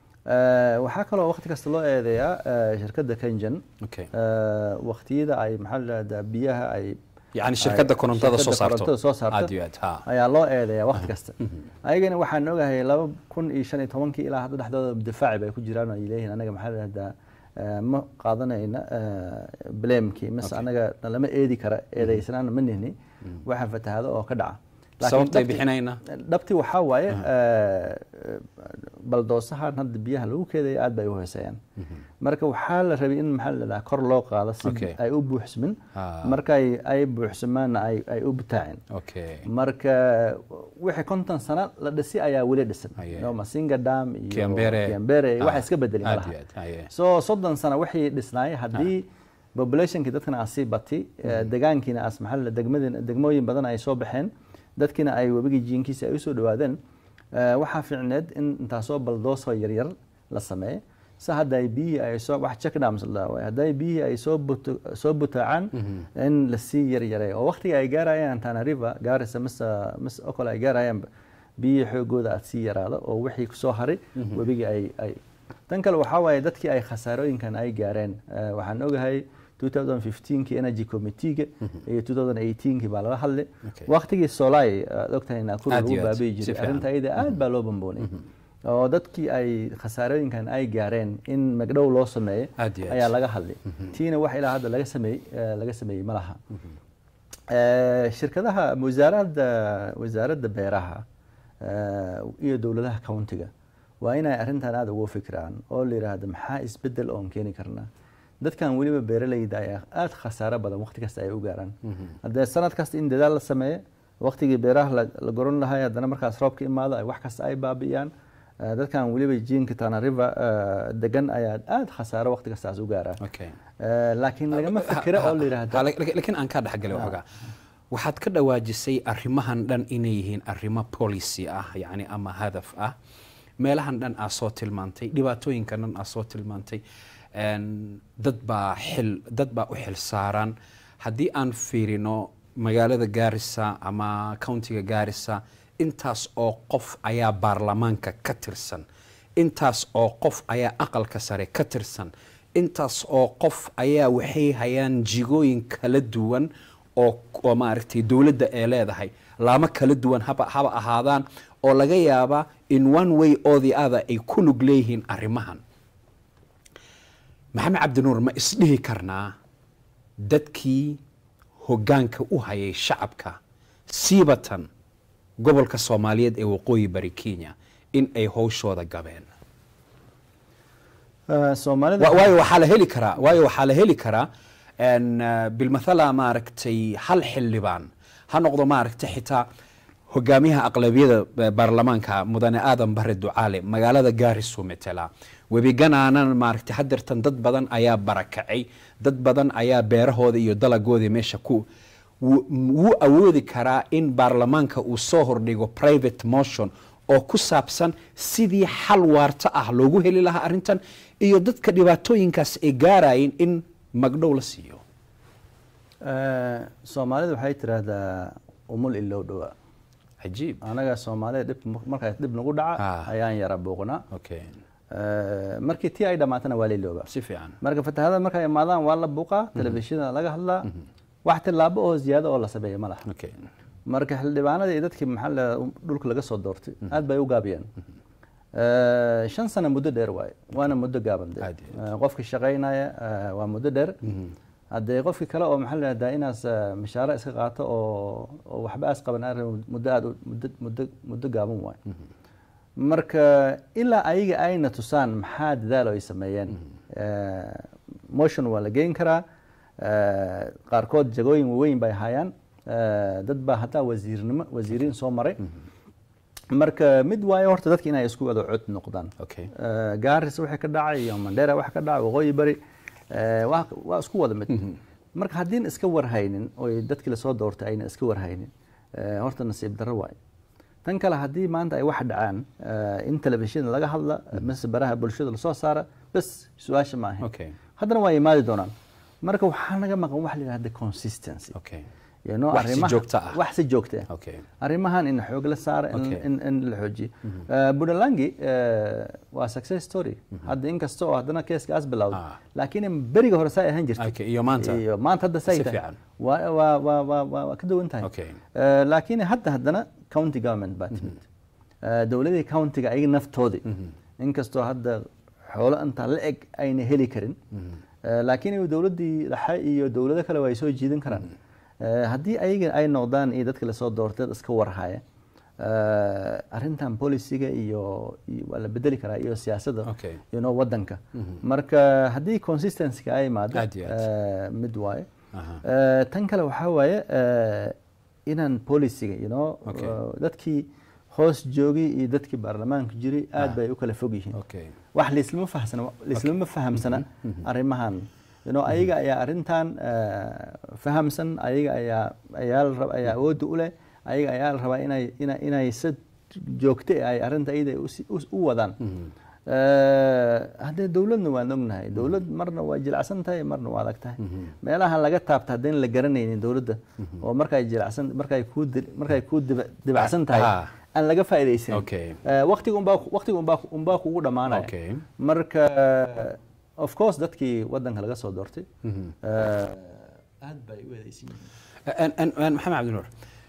Eh, waxaa kaloo waqti kasta loo eedeeyaa eh, shirkadda kenjan okay eh, waqtiyada ay maxaa la yidhahdaa biyaha ay yani shirkadda ay- korontada soo shirkadda saarto korontada soo saarto aad iyo aad ha ayaa loo eedeeyaa waqti kasta ayagana waxaan ogahay laba kun iyo shan iyo tobankii ilaa hadda dhexdooda difaaci bay ku jiraan oo ay leeyihiin anaga maxaa la dhahdaa eh, ma qaadanayna blamekii mise Okay. anaga lama eedi kara eedaysanaana ma nihni waxa fatahaado oo ka dhaca Laakiin sababtay dhabti- bixinayna dhabti waxaa waaye eh, baldoosahan hadda biyaha lagu keedaya aad bay u hooseeyaan marka waxaa la rabay in maxaa la dhahaa kor loo qaado si Okay. ay u buuxsamin Ah. markay ay buuxsamaanna ay ay u butaaceen okay marka wixii konton sano la dhisi ayaa weli dhisan Aye. no masinga dam iyo Kiambere. kiambere Ah, waxa iska bedeli aad malaha iyo aad, aye. so soddon sano wixii dhisnaayay haddii populationkii dadkana aad sii bati eh, degaankiina as maxaa la- degmadina degmooyin badan ay soo baxeen dadkina ay webigii jiinkiisa ay usoo dhawaadeen eh, waxaa fiicneed in intaasoo baldoosoo yaryar la sameeyo si hadda ay biyihii ay soo wax checkdams la dhahaa waaye. hadday biyihii ay soo buto- soo butaacaan in lasii yaryareeyo oo waqtiga ay gaarayaan tana river gaarisa mise mise oo kale ay gaarayaan biyihii xoogooda aad sii yaraado oo wixii kusoo haray webigii ay ay tan kale waxaa waaye dadkii ay khasaarooyinkan ay gaareen Eh, waxaan ogahay 2015kii energy committeega iyo 2018kii baa laga hadlay Okay. waqtigii solay aad ogtahay naakuru Aad lagu iyo aad, baabi'i si jiray fiican. arrinta iyada aad baa loo bamboonay oo dadkii ay khasaarooyinkan ay gaareen in magdhow loo sameeyo Aad iyo aad. ayaa laga hadlay tiina wax ilaa hadda laga sameeyey eh, laga sameeyey ma laha Eh, shirkadaha wasaaradda wasaaradda beeraha eh, iyo dowladaha countiga waa inay arrintan aada ugu fikiraan oo la yidhaahdo maxaa isbedel oon keeni karnaa dadkan weliba beeralayda ayaa aada khasaaro badan waqti kasta ay u gaaraan haddee sanad kasta in dadaal la sameeyo waqtigii beeraha la, la goran lahay haddana markaas roobka imaado ay wax kasta ay baabi'iyaan Eh, dadkan weliba jiinka tana river eh, degan ayaa aada khasaaro waqti kastaas u gaaraan okay Eh, laakiin lagama fikiro oo la yidhaahdo Ha- ha- laakiin aan kaa dhexgalay waxoogaa waxaad ka dhawaajisay arrimahan dhan inay yihiin arrimo policy ah yacni ama hadaf ah meelahan dhan aa soo tilmaantay dhibaatooyinkan dhan aa soo tilmaantay een, dad baa xil dad baa u xil saaran haddii aan fiirino magaalada gaarisa ama countiga gaarisa intaas oo qof ayaa baarlamaanka ka tirsan intaas oo qof ayaa aqalka sare ka tirsan intaas oo qof ayaa waxay hayaan jigooyin kala duwan oo oo maaragtay dowladda ay leedahay laamo kala duwan haba haba ahaadaan oo laga yaabaa in one way or the other ay ku lug leeyihiin arrimahan maxamed cabdinuur ma isdhihi karnaa dadkii hoggaanka u hayay shacabka siibatan gobolka soomaaliyeed ee waqooyi bari kenya in ay howshooda gabeen Eh, soomaalida Wa- waayo waxaa la heli karaa waayo waxaa la heli karaa en, uh, bilmathala maaragtay hal xildhibaan ha noqdo maaragtay xitaa hogaamiyaha aqlabiyada eh, baarlamaanka mudane aadan bare ducaale magaalada gaarisu metela webiganaanan maaragtay hadeertan dad badan ayaa barakacay dad badan ayaa beerahooda iyo dalagoodii meesha ku wuu wuu awoodi karaa in baarlamaanka uu soo hordhigo private motion oo ku saabsan sidii xal waarta ah loogu heli lahaa arrintan iyo dadka dhibaatooyinkaas ay gaarayeen in magdhow la siiyo Eh, soomaalida waxay tiraahdaa umul ilow dhowaa cajiib anaga soomaalida dhib markaas dhib nagu dhaca Ah. ayaan yara buuqnaa okay Eh, markii tii ay dhammaatana waa la ilooba si fiican marka fatahaada markay imaadaan waa la buuqaa telefishinada laga hadlaa wax tilaabo oo ziyaado oo la sameeyo ma laha okay marka xildhibaanada iyo dadkii maxaa la dhulka laga soo doortay aad bay u gaabiyeen Eh, shan sano muddo dheer waaye waana muddo gaaban de Aad iyo Eh, qofkii shaqaynaya eh, waa muddo dheer haddee qofkii kale oo maxaa la yidhahdaa inaas eh, mishaaro iska qaato oo oo waxba aas qaban aan rabin muddo aad u- muddo muddo muddo gaaban waaye marka ilaa ayaga ayna tusaan maxaa dadaal ay sameeyeen Eh, motion waa la geyn karaa Eh, qaarkood jagooyin waaweyn bay hayaan Eh, dad baa hataa wasiirnimo wasiiriin soo maray marka mid waayo horta dadka inay isku wada cod noqdaan okay Eh, gaaris wixii ka dhacay iyo mandheera waxa ka dhacay waqooyi bari eh, waa waa isku wada mid marka haddiin iska warhaynin oo dadkii lasoo doortay ayna iska warhaynin eh, horta nasiib darro waayo tan kale haddii maanta ay wax dhacaan eh, in telefishin laga hadla mise baraha bulshada lasoo saara bas su-aasha maaha okay haddana waa imaadi doonaan marka waxaa naga maqan wax la yidhahda consistency okay You know, Wax si arrimaha- joogto ah. wax si joogto ah okay arrimahan in xoog la saaro in- Okay. in in la xoojiyo Eh, budalangi eh, waa success story hadda inkasta oo haddana keeskaas bilowday Ah. laakiin beriga hore saa ahaan jirtay okay iyo maanta iyo maanta hadda say Si tahay fiican. waa waa waa waa waa waa ka duwan tahay Okay. Eh, laakiin hadda haddana county government baa timid Eh, dowladii countiga ayaga naftoodii inkastoo hadda xoolo intaa la eg ayna heli karin Eh, laakiin dowladdii dhexe iyo dowlado kale waa ay soo jiidan karaan Eh, haddii ayaga ay noqdaan iyo dadka lasoo doortay dad iska warhaya eh, arrintan polisiga iyo iyo waa la bedeli karaa iyo siyaasadda Okay. you know wadanka marka haddii consistency ay imaado Aad iyo aad. eh, mid waaye Aha. Eh, tan kale waxaa waaye eh, inaan polisiga you know Okay. eh, dadkii hoos joogay iyo dadkii baarlamaanka jiray aad bay u kala fog yihiin okay wax laislama fahsana laislama fahamsana arrimahan you know ayaga ayaa arrintan eh, fahamsan ayaga ayaa ayaa la rab- ayaa awoodda u leh ayaga ayaa la rabaa inay ina- inay si joogto ah ay arrinta iyada u si- u- u wadaan Eh, haddee dowladna waan ognahay dowlad marna waa jilacsan tahay marna waa adag tahay meelaha laga taabta haddayna la garanaynin dowladda oo markay jilacsan markay kuu di- markay kuu diba- dibacsan tahay Ah. aan laga faa'iidaysanin Okay. Eh, waqtiga unbaa waqtiga unbaa unbaa kugu dhammaanaya Okay. marka of course dadkii wadanka laga soo doortay eh, aad bay u eedeysan yihiin أن أن أن محمد عبد النور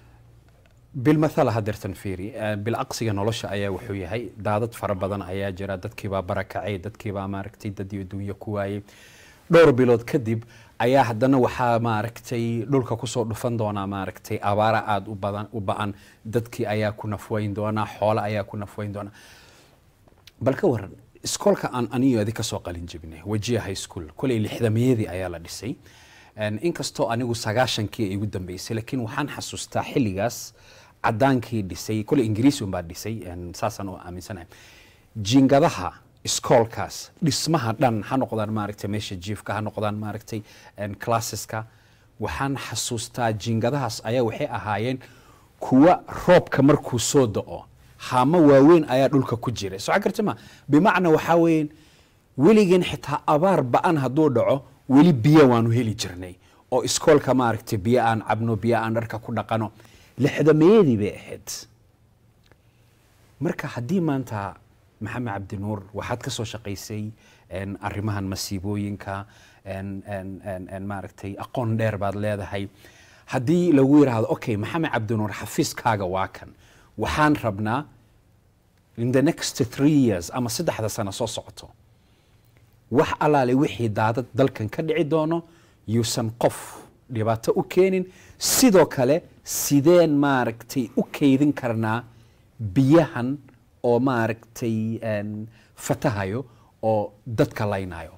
بالمثل هدرتن فيري بالأقصى نولش أيا وحوي هاي دادت فربضن أيا جرا دتكي با بركعي دتكي با ماركتي ددي دوية كواي dhowr bilood kadib ayaa haddana waxaa maaragtay dhulka kusoo dhufan doonaa maaragtay abaara aada u badan u ba-an dadkii ayaa ku nafweyn doonaa xoolo ayaa ku nafweyn doonaa bal ka waran iskoolka aan aniyo adi kasoo qalin jebinay wajiya high school koley lixdameeyadii ayaa la dhisay En inkastoo anigu sagaashankii ay igu dambeysay laakiin waxaan xasuustaa xilligaas cadaankii dhisay koley ingiriisi unbaa dhisay en saasaan u aaminsanahay jiingadaha iskoolkaas dhismaha dhan ha noqdaan maaragtay meesha jiifka ha noqdaan maaragtay en classeska waxaan xasuustaa jiingadahaas ayaa waxay ahaayeen kuwa roobka markuu soo da-o haamo waaweyn ayaa dhulka ku jira soo garta ma bimacnaa waxaa weeyaan weligeen xitaa abaar ba-an hadduu dhaco weli biyo waanu heli jirnay oo iskoolka maaragtay biyo aan cabno biyo aan dharka ku dhaqano lixdameeyadii bay ahayd marka haddii maanta maxamed cabdinuur waxaad ka soo shaqaysay en, arrimahan masiibooyinka en- en- en- en maaragtay aqoon dheer baad leedahay haddii lagu yidhaahdo okay maxamed cabdinuur xafiiskaaga waa kan waxaan rabnaa in the next three years ama saddexda sano soo socoto wax allaale wixii daadad dalkan ka dhici doono yuusan qof dhibaato u keenin sidoo kale sideen maaragtay u kaydin karnaa biyahan oo maaragtay en, fatahayo oo dadka laynayo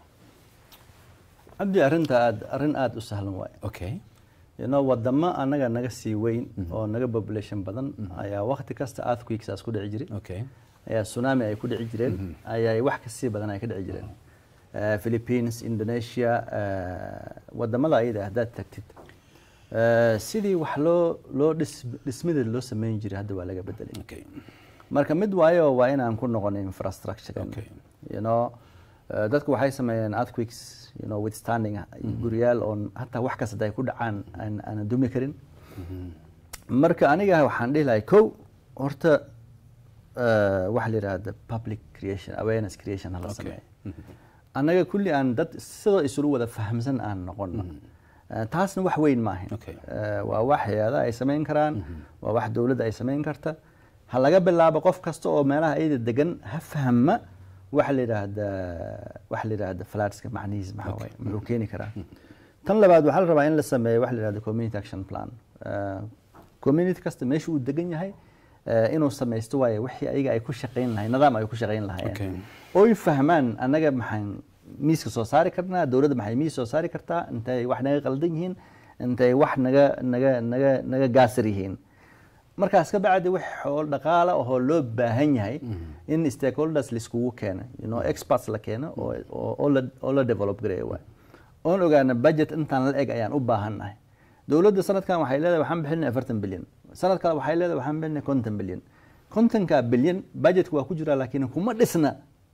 cabdi arrinta aad arrin aada u sahlan waaye okay you know wadamo anaga naga sii weyn oo naga population badan ayaa waqti kasta earthquakesaas ku dhici jiray okay ayaa tsunami ay ku dhici jireen ayaa wax kasii badan ay ka dhici jireen Eh, philippines indonesia eh, wadamada ayada haddaad tagtid eh, sidii wax loo loo dhis dhismadeed loo sameyn jiray hadda waa laga bedelay okay marka mid waayo waa inaan ku noqon infrastructure Okay. you know eh, dadku waxay sameeyeen earthquakes you know withstanding guryaal oon hataa wax kasta ay ku dhacaan aan aanan dumi karin marka aniga waxaan dhihi lahay kow horta eh, waxa la yidhahda public creation awareness creation hala Okay. sameeyo annaga kulli aan dad sidoo isula wada fahamsan aan noqono Eh, taasna wax weyn maahan Okay. Eh, waa wax hay-adaha ay samayn karaan waa wax dowladda ay samayn karta ha laga bilaabo qof kasta oo meelaha ayada degan ha fahma waxa la yidhaahda waxa la yidhaahda flatska macnihiis maxaa waaye muxuu keeni karaa tan labaad waxaa la rabaa in la sameeyo waxa la yidhahda community action plan Eh, community kasta meesha uu degan yahay eh, inuu samaysto waaye wixii ayaga ay ku shaqayn lahayn nidaam ay ku shaqayn Okay. lahaayeen oy fahmaan annaga maxaan miiska soo saari karnaa dowladda maxay miis soo saari kartaa intay wax naga qaldan yihiin intay wax naga naga naga naga gaasir yihiin markaas ka bacdi wax xool dhaqaala oo loo baahan yahay in stakeholders laiskugu keeno you know experts la keeno oo oo- oo la oo la develop gareeyo waay oon ogaana budget intaan la eg ayaan u baahannahay dowladda sanadkan waxay leedahay waxaan bixinay afartan bilyan sanad kale waxay leedahay waxaan bixinay konton bilyan kontonka bilyan budgetka waa ku jira laakiin kuma dhisna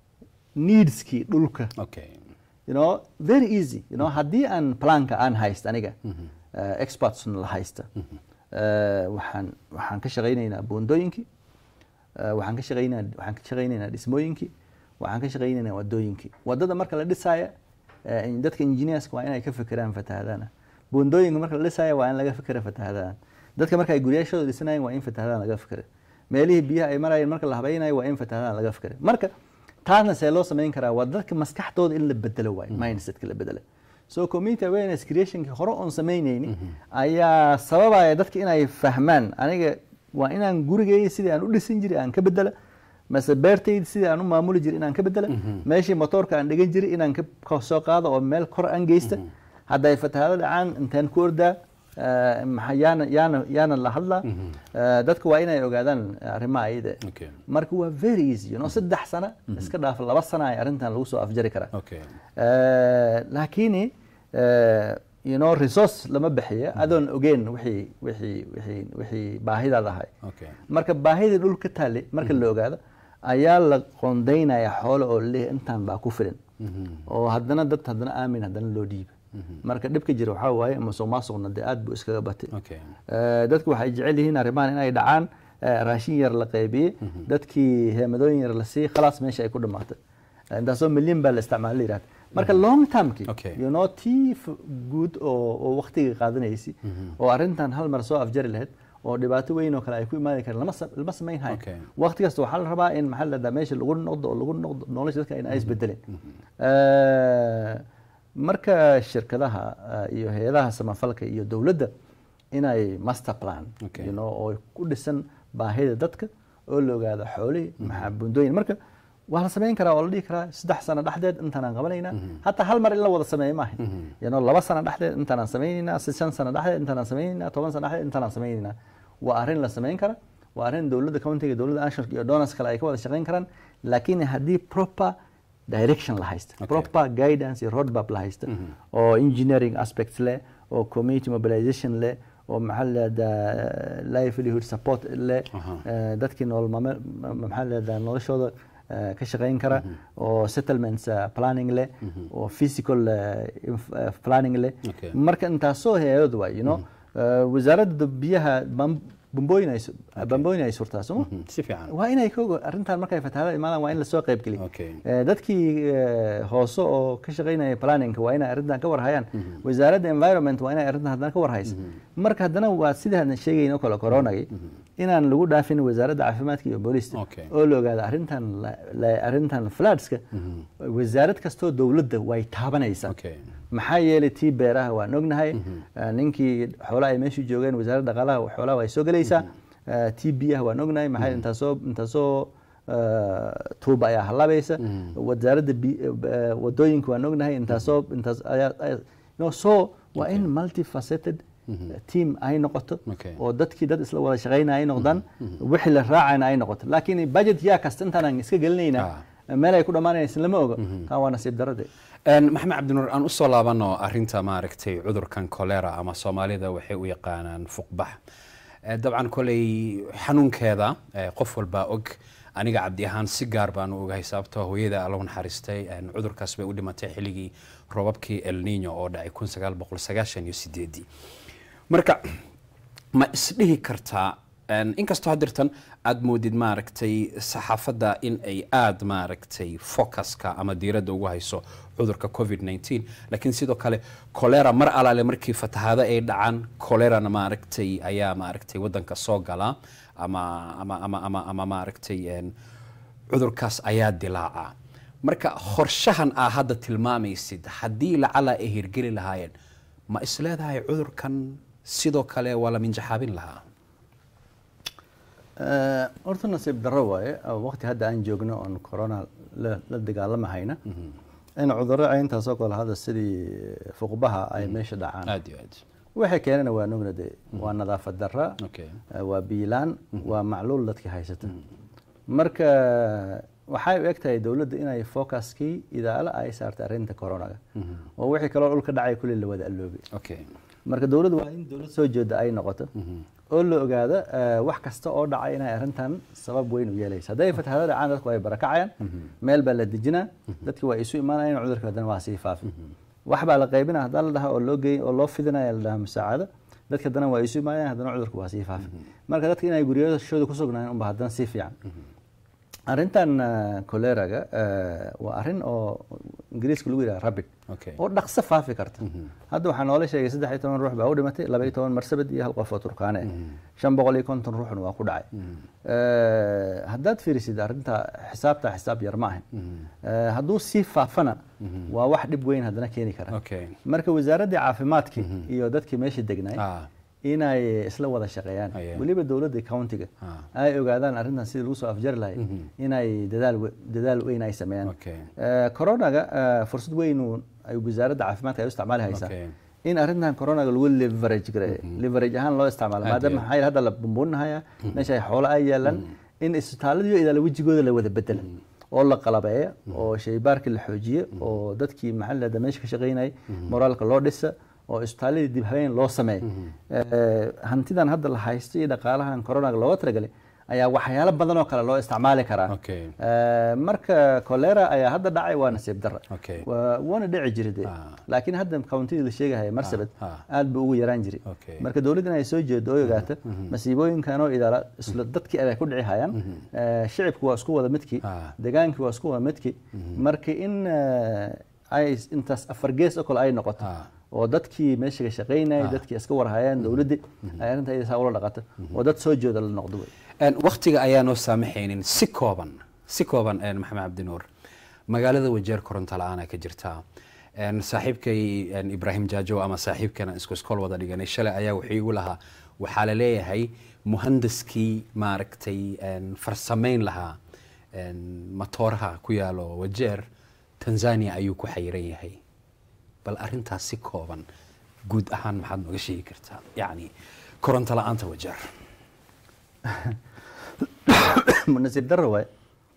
needskii dhulka okay you know very easy you know haddii aan planka aan hayst aniga uh, experts la haysta uh, waxaan waxaan ka shaqaynaynaa buundooyinkii uh, waxaan ka shaqaynaa waxaan ka shaqaynaynaa dhismooyinkii waxaan ka shaqaynaynaa wadooyinkii wadada marka la dhisaya uh, in- dadka engineerska waa inay ka fikiraan fatahadana buundooyinka marka la dhisaya waa in laga fikira fatahadana dadka marka ay guryaashooda dhisanayeen waa in fatahadana laga fikira meelihii biyaha ay marayeen marka la habaynayo waa in fatahadana laga fikira marka taasna see loo samayn karaa waa dadka maskaxdooda in la bedelo waay mindsetka la bedelo so community awareness creationki hore oon samaynayni ayaa sababaya dadka inay fahmaan aniga waa inaan gurigeyga sidii aan u dhisan jiray aan ka bedela mase beertayda sidii aan u maamuli jiray inaan ka bedela meeshii motoorka aan dhigan jiray inaan ka- ka soo qaado oo meel kor aan geysta hadday fatahaado dhacaan intaan ku ordaa eh, maxaa yaana yaana yaana la hadlaa Eh, dadka waa inay ogaadaan arrimaha ayada okay marka waa very easy you know saddex sano iska dhaaf laba sano ay arrintan lagu soo afjari karaa okay Eh, laakiin eh, you know resource lama bixiyo adoon ogeyn wixii wixii wixii wixii baahidaad ahay okay marka baahidii dhul ka taale marka la ogaado ayaa la qoondaynaya xoolo oo leeyahay intaan baa ku filan oo haddana dad haddana aamin haddana loo dhiiba marka dhibka jira waxaa waaye musuq maasuqna dee aad buu iskaga batay okay Eh, dadku waxay jecel yihiin arrimahan inay dhacaan eh, raashin yar la qaybiye dadkii heemadooyin yar la siiye khalaas meesha ay ku dhamaato Eh, intaasoo milyan baa la isticmaala la yidhahda marka long termki Okay. you know tii f- guud oo oo waqtiga qaadanaysi oo arrintan hal mar soo afjari lahayd oo dhibaato weyn oo kale ay ku imaadi karaan lama sa- lama samayn hayo Okay. waqti kasta waxaa la rabaa in maxaa la dhahdaa meesha lagu noqdo oo lagu noqdo nolosha dadka in ay isbedeleen Eh, marka shirkadaha eh, iyo hay-adaha samafalka iyo dowladda inay master plan Okay. you know, oo ku dhisan baahida dadka oo la ogaado xoolihii maxaa buundooyin marka waa la samayn karaa oo la dhihi karaa saddex sano dhexdeed intaanaan qabanaynaa hataa hal mar in la wada sameeyo maaha you know, laba sano dhexdeed intaanaan samaynaynaa si shan sano dhexdeed intaanaan samaynaynaa toban sano dhexdeed intaanaan samaynaynaa waa arrin la samayn kara waa arrin dowladda countiga dowladda ansharka iyo donors kale ay ka wada shaqayn karaan laakiin haddii proper direction la haysta Okay. proper guidance iyo roadmap la haysta oo engineering aspects leh oo community mobilization leh oo maxaa la yidhahdaa livelihood support leh Aha. eh, dadkii nolol maame- ma- maxaa la yidhahdaa noloshooda eh, ka shaqayn kara oo settlements eh, planning leh oo physical eh, inf- eh, planning leh Okay. marka intaasoo hay-adood waay you know Eh, wasaaradda biyaha bam- bambooyin ay su- bambooyin ay surtaa sooma Mhm, si fiican waa inay ka ogo arrintan markay fatahaada imaadaan waa in lasoo qayb geliyo Okay. Eh, dadkii eh, hoose oo ka shaqaynaya planningka waa inay arrintan ka warhayaan wasaaradda environment waa inay arrintan haddana ka warhaysa marka haddana waa sidaan sheegayn oo kale coronagay inaan lagu dhaafin wasaaradda caafimaadka iyo booliista Okay. oo la ogaado arrintan la- la- arrintan floodska wasaarad kastoo dowladda way taabanaysaa okay maxaa yeelay tii beeraha waan ognahay Eh, ninkii xoolaha ay meeshu joogeen wasaaradda dhaqaalaha xoolaha way soo gelaysaa Eh, tii biyaha waan ognahay maxaa intaasoo intaasoo eh, tuuba ayaa halabaysa wasaaradda bi- eh, wadooyinka waan ognahay intaasoo intaas ayaa ayaa- no so waa in multifaceted team ay noqoto Okay. oo dadkii dad isla wada shaqaynaya ay noqdaan wixii la raacayna ay noqoto laakiin budget yaa kasta intaanaan iska gelinaynaa meel ay ku dhammaanaysa lama oga taa waa nasiib darade Een, maxamed cabdinuur aan usoo laabano arinta maaragtay cudurkan kolera ama soomaalida waxay u yaqaanaan fuqbax Eh, dabcan koley xanuunkeeda eh, qof walbaa og aniga cabdi ahaan si gaar baan u ogahay sababtoo hooyada allow naxariistay een, cudurkaas bay u dhimatay xilligii roobabkii el nino oo dhacay kun sagaal boqol sagaashan iyo sideedii marka ma isdhihi kartaa een, inkastoo hadirtan aad moodid maaragtay saxaafadda in ay aad maaragtay focuska ama diiradda ugu hayso cudurka covid 19 laakiin sidoo kale kolera mar alaale markii fatahaado ay dhacaan kolerana maaragtay ayaa maaragtay wadanka soo gala ama ama ama ama, ama maaragtay een, cudurkaas ayaa dilaaca marka qorshahan aa hadda tilmaamaysid haddii lacala ay hirgeli lahaayeen ma isleedahay cudurkan sidoo kale waa la minjaxaabin lahaa Eh, horta nasiib darro waaye oo waqti hadda aan joogno oon corona la la dagaalamahayna in cudurro cayntaasoo kale hadda sidii fuqbaha ay meesha dhacaan aad iyo aad waxay keenana waa nugna de waa nadaafad darra okay eh, waa biilaan waa macluul dadkii haysata marka waxay u eg tahay dowladda inay focuskii idaala ay saartay arrinta coronaga oo wixii kaloo dhulka dhacay kulli la wada alloobay okay marka dowladdu waa in dowlad soo jeeda ay noqoto oo la ogaado eh, wax kasta oo dhacay inay arrintan sabab weyn u yeelaysa hadday fatahaado dhacaan dadku ay barakacayaan meel baa la dejinaa dadki waa isu imaanayaan cudurka haddana waa sii faafi wax baa la qaybina haddaa la dhaha oo loo geey oo loo fidinaya la dhaha musaacado dadka haddana waa isu imaanayaan haddana cudurka waa sii faafi marka dadka inay guryashooda ku sugnaayeen unba haddana sii fiican arrintan eh, choleraga eh, waa arrin oo ingiriiska lagu yidhaha rabid okay oo dhaqso faafi karta hadda waxaa noola sheegay saddex iyo toban ruux baa u dhimatay laba iyo toban marsabad iyo hal qof oo turkaane ah shan boqol iyo konton ruuxna waa ku dhacay Eh, haddaad fiirisid arrinta xisaabta xisaab yar ma ahan Eh, hadduu sii faafana waa wax dhib weyn haddana keeni kara okay marka wasaaraddii caafimaadka iyo dadkii meesha degnay ah inay isla wada shaqeeyaan Aye. weliba dowladda countiga Ah. ay ogaadaan arrintan sidii lagu soo afjari lahay inay dadaal we- dadaal weyn ay sameeyaan Okay. Eh, coronaga eh, fursad weyn uu- ay wasaaradda caafimaadka ay u isticmaali haysaa Okay. in arrintan coronaga lagu leverage gareeyo leverage ahaan loo isticmaalo Aad maadaama iyo maxaa yeele hadda la bumbuuninahaya meesha ay xoolo ay yaalaan in isbitaalladiyo idaala wejigooda la wada bedela oo la qalabeeyo oo shaybaarkii la xoojiyo oo dadkii maxaa la meesha ka shaqaynayay moraalka loo dhisa oo isbitaalladii dib habeen loo sameeyo Eh, hantidan hadda la haysto iyo dhaqaalahan coronaga looga talagalay ayaa waxyaalo badan oo kale loo isticmaali karaa Okay. Eh, marka cholera ayaa hadda dhacay waa nasiib darra Okay. Waa- waana dhici jiray de Ah. laakiin hadda countidii la sheegahaya marsabad Ah, ah. aad buu ugu yaraan jiray Okay. marka dowladda inay soo jeedo oo ogaata masiibooyinkan oo idaala isla dadkii ay ku dhici hayaan Eh, shicibku waa isku wada midkii Ah. degaankii waa isku wada midkii marka in eh, ay intaas afar gees oo kale ay noqoto Ah. oo dadkii meesha ka shaqaynayay dadkii iska warhayaan dowladdii ay arrinta iyada saa ula dhaqato oo dad soo jeeda la noqdo wey Een, waqtiga ayaa noo saamaxaynin si kooban si kooban een, maxamed cabdinuur magaalada wajeer koronto la-aana ka jirta Een, saaxiibkay een, ibraahim jaajow ama saaxiibkana isku iskool wada dhiganay shalay ayaa wuxuu igu lahaa waxaa la leeyahay muhandaskii maaragtay een, farsamayn lahaa een, matooraha ku yaalo wajeer tanzania ayuu ku xayiran yahay bal arintaas si kooban guud ahaan maxaad nooga sheegi kartaa yacni koronto la-aanta wajeer nasiib darro waay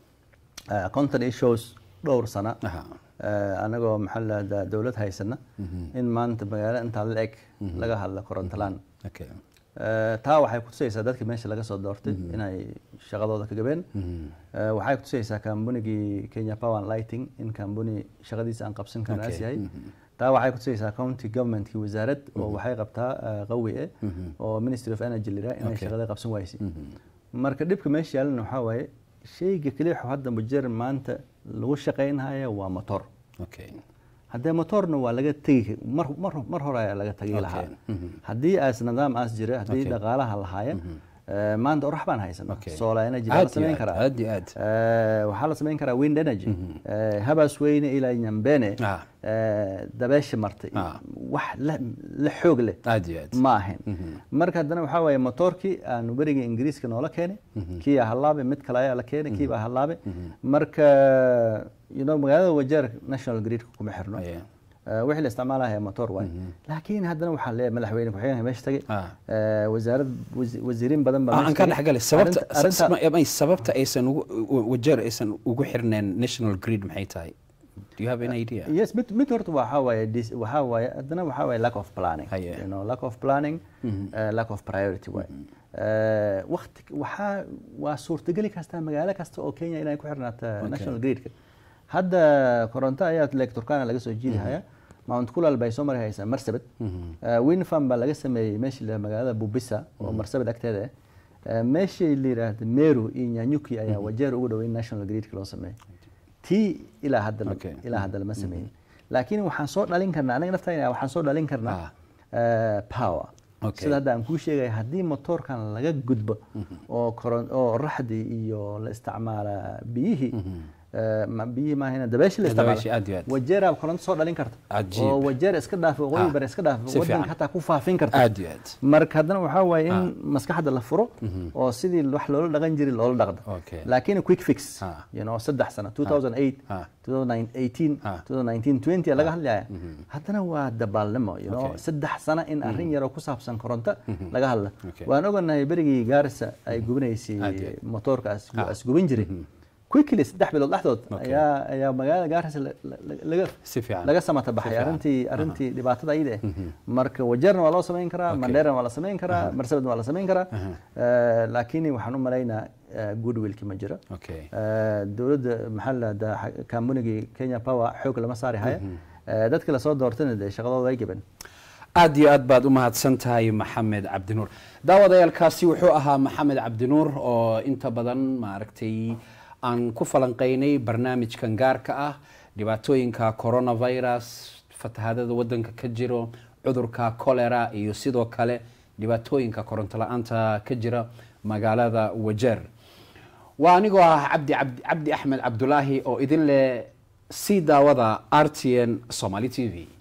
conton issues dhowr sana Aha. Eh, anagoo maxaa la yidhahdaa dowlad haysana in maanta magaalo intaa la eg laga hadla korontolaan okay. Eh, taa waxay kutusaysaa dadka meesha laga soo doortay inay shaqadooda ka gabeen Eh, waxay kutusaysaa kambanigii kenya power and lighting in kambani shaqadiisa aan qabsan karnaas Okay. yahay taa waxay kutusaysaa county governmentkii wasaarad oo waxay qabtaa eh, qawi eh oo ministry of energy lira inay Okay. shaqada qabsan waysay marka dhibka meesha yaalana waxaa waaye shayga keliya wuxuu hadda mujer maanta lagu shaqaynhaya waa motor okay. haddee motorna waa laga tegi mar, mar, mar hore ayaa laga tagi Okay. lahaa haddii aas nidaam aas jira haddii Okay. dhaqaalaha lahaaya eh, maanta orax baan haysana Okay. solar energy baa la Aad iyo samayn aad, karaa aad iyo aad. Eh, waxaa la samayn karaa wind energy Eh, habaas weyne ilaa nyambene Ah. eh, dabeesha martay Ah. wax la, la xoog leh aad iyo aad ma ahayn marka haddana waxaa waaye motoorkii aan beriga ingiriiska noola keenay kii aa halaabay mid kale ayaa la keenay kii baa halaabay marka you know magaalada wajeer national gridka kuma xirno Aye. Eh, wixii la isticmaalaya motor waay laakiin haddana waxaa leeyahay madaxweyne ku-xigeenka meesha tagay Ah. Eh, wasaarad wasi- wasiiriin badan baa Ah, aan meesha ka tagay. dhexgalay sababta Arrinta- arrinta- ma- may sababta aysan ugu wajeer aysan ugu xirneen national grid maxay tahay do you have any idea yes mid mid horta waxaa waaye dis- waxaa waaye haddana waxaa waaye lack of planning Haye. you know lack of planning uh, lack of priority waaye Uh, waqti waxaa waa suurtageli kastaa magaalo kasta oo kenya inay ku xirnaato national gridka hadda koronto ayaa lake turkana laga soo jiidahaya mount kulal bay soo mari haysaa marsabit Uh, wind farm baa laga sameeyey meeshii la magaalada bubisa oo marsabit agteeda ah Uh, meeshii la yidhaahda meru iyo nyanyuki ayaa wajeer ugu dhoweyn national gridka loo sameeyey tii ilaa hadda la- Okay. ilaa hadda lama sameeyin laakiin waxaan soo dhalin karnaa anaga naftayna waxaan soo dhalin karnaa Ah. eh, power Okay. sida hadda aan kuu sheegaya haddii motoorkan laga gudbo oo koron oo raxdii iyo la isticmaala biyihii eh, ma- biyihii maahayna dabeeshii la Dabeeshii, aad iyo aad. isticmaalo wajeera koronto soo dhalin karta Cajiib. oo wajeer iska dhaaf waqooyi Ah, bare iska dhaaf si fiican. wadanka hataa ku faafin karta aad iyo aad marka haddana waxaa waaye in maskaxda la furo oo sidii wax loola dhaqan jiray loola dhaqdo Okay. laakiin quick fix Ah. you know saddex sano 2008 Ah. 2018 Ah. 2019 20 laga hadlaya haddana waa dabaalnimo you know Okay. saddex sano in arrin yaroo ku saabsan koronto laga hadla Okay. waan oganahay berigii gaarisa ay gubinaysay Aad iyo aad. motoorkaas Ah. as gubin jiray quickly saddex bilood dhexdood Okay. ayaa ayaa magaalada gaarisa la- la- la- laga Si fiican. laga samata baxay fiican. arrintii arrintii dhibaatada ayda eh marka wajeerna waa loo samayn karaa Okay. mandheerna waa la samayn karaa marsabadna waa la samayn karaa Eh, laakiin waxaan u malaynaa eh, goodwillki ma jiro okay Eh, dowladda maxaa la dhahdaa kambanigii kenya power xoog lama saari haya Eh, dadkii lasoo doortayna dee shaqadooda way gaban aad iyo aad baad u mahadsan tahay maxamed cabdinuur daawadayaalkaasi wuxuu ahaa maxamed cabdinuur oo inta badan maaragtay aan ku falanqeynay barnaamijkan gaarka ah dhibaatooyinka coronavirus fatahaadada wadanka ka jiro cudurka cholera iyo sidoo kale dhibaatooyinka koronto la-aanta ka jira magaalada wajeer waa anigoo ah cabdi cabdi cabdi axmed cabdulaahi oo idin leh sii daawada r t n somali t v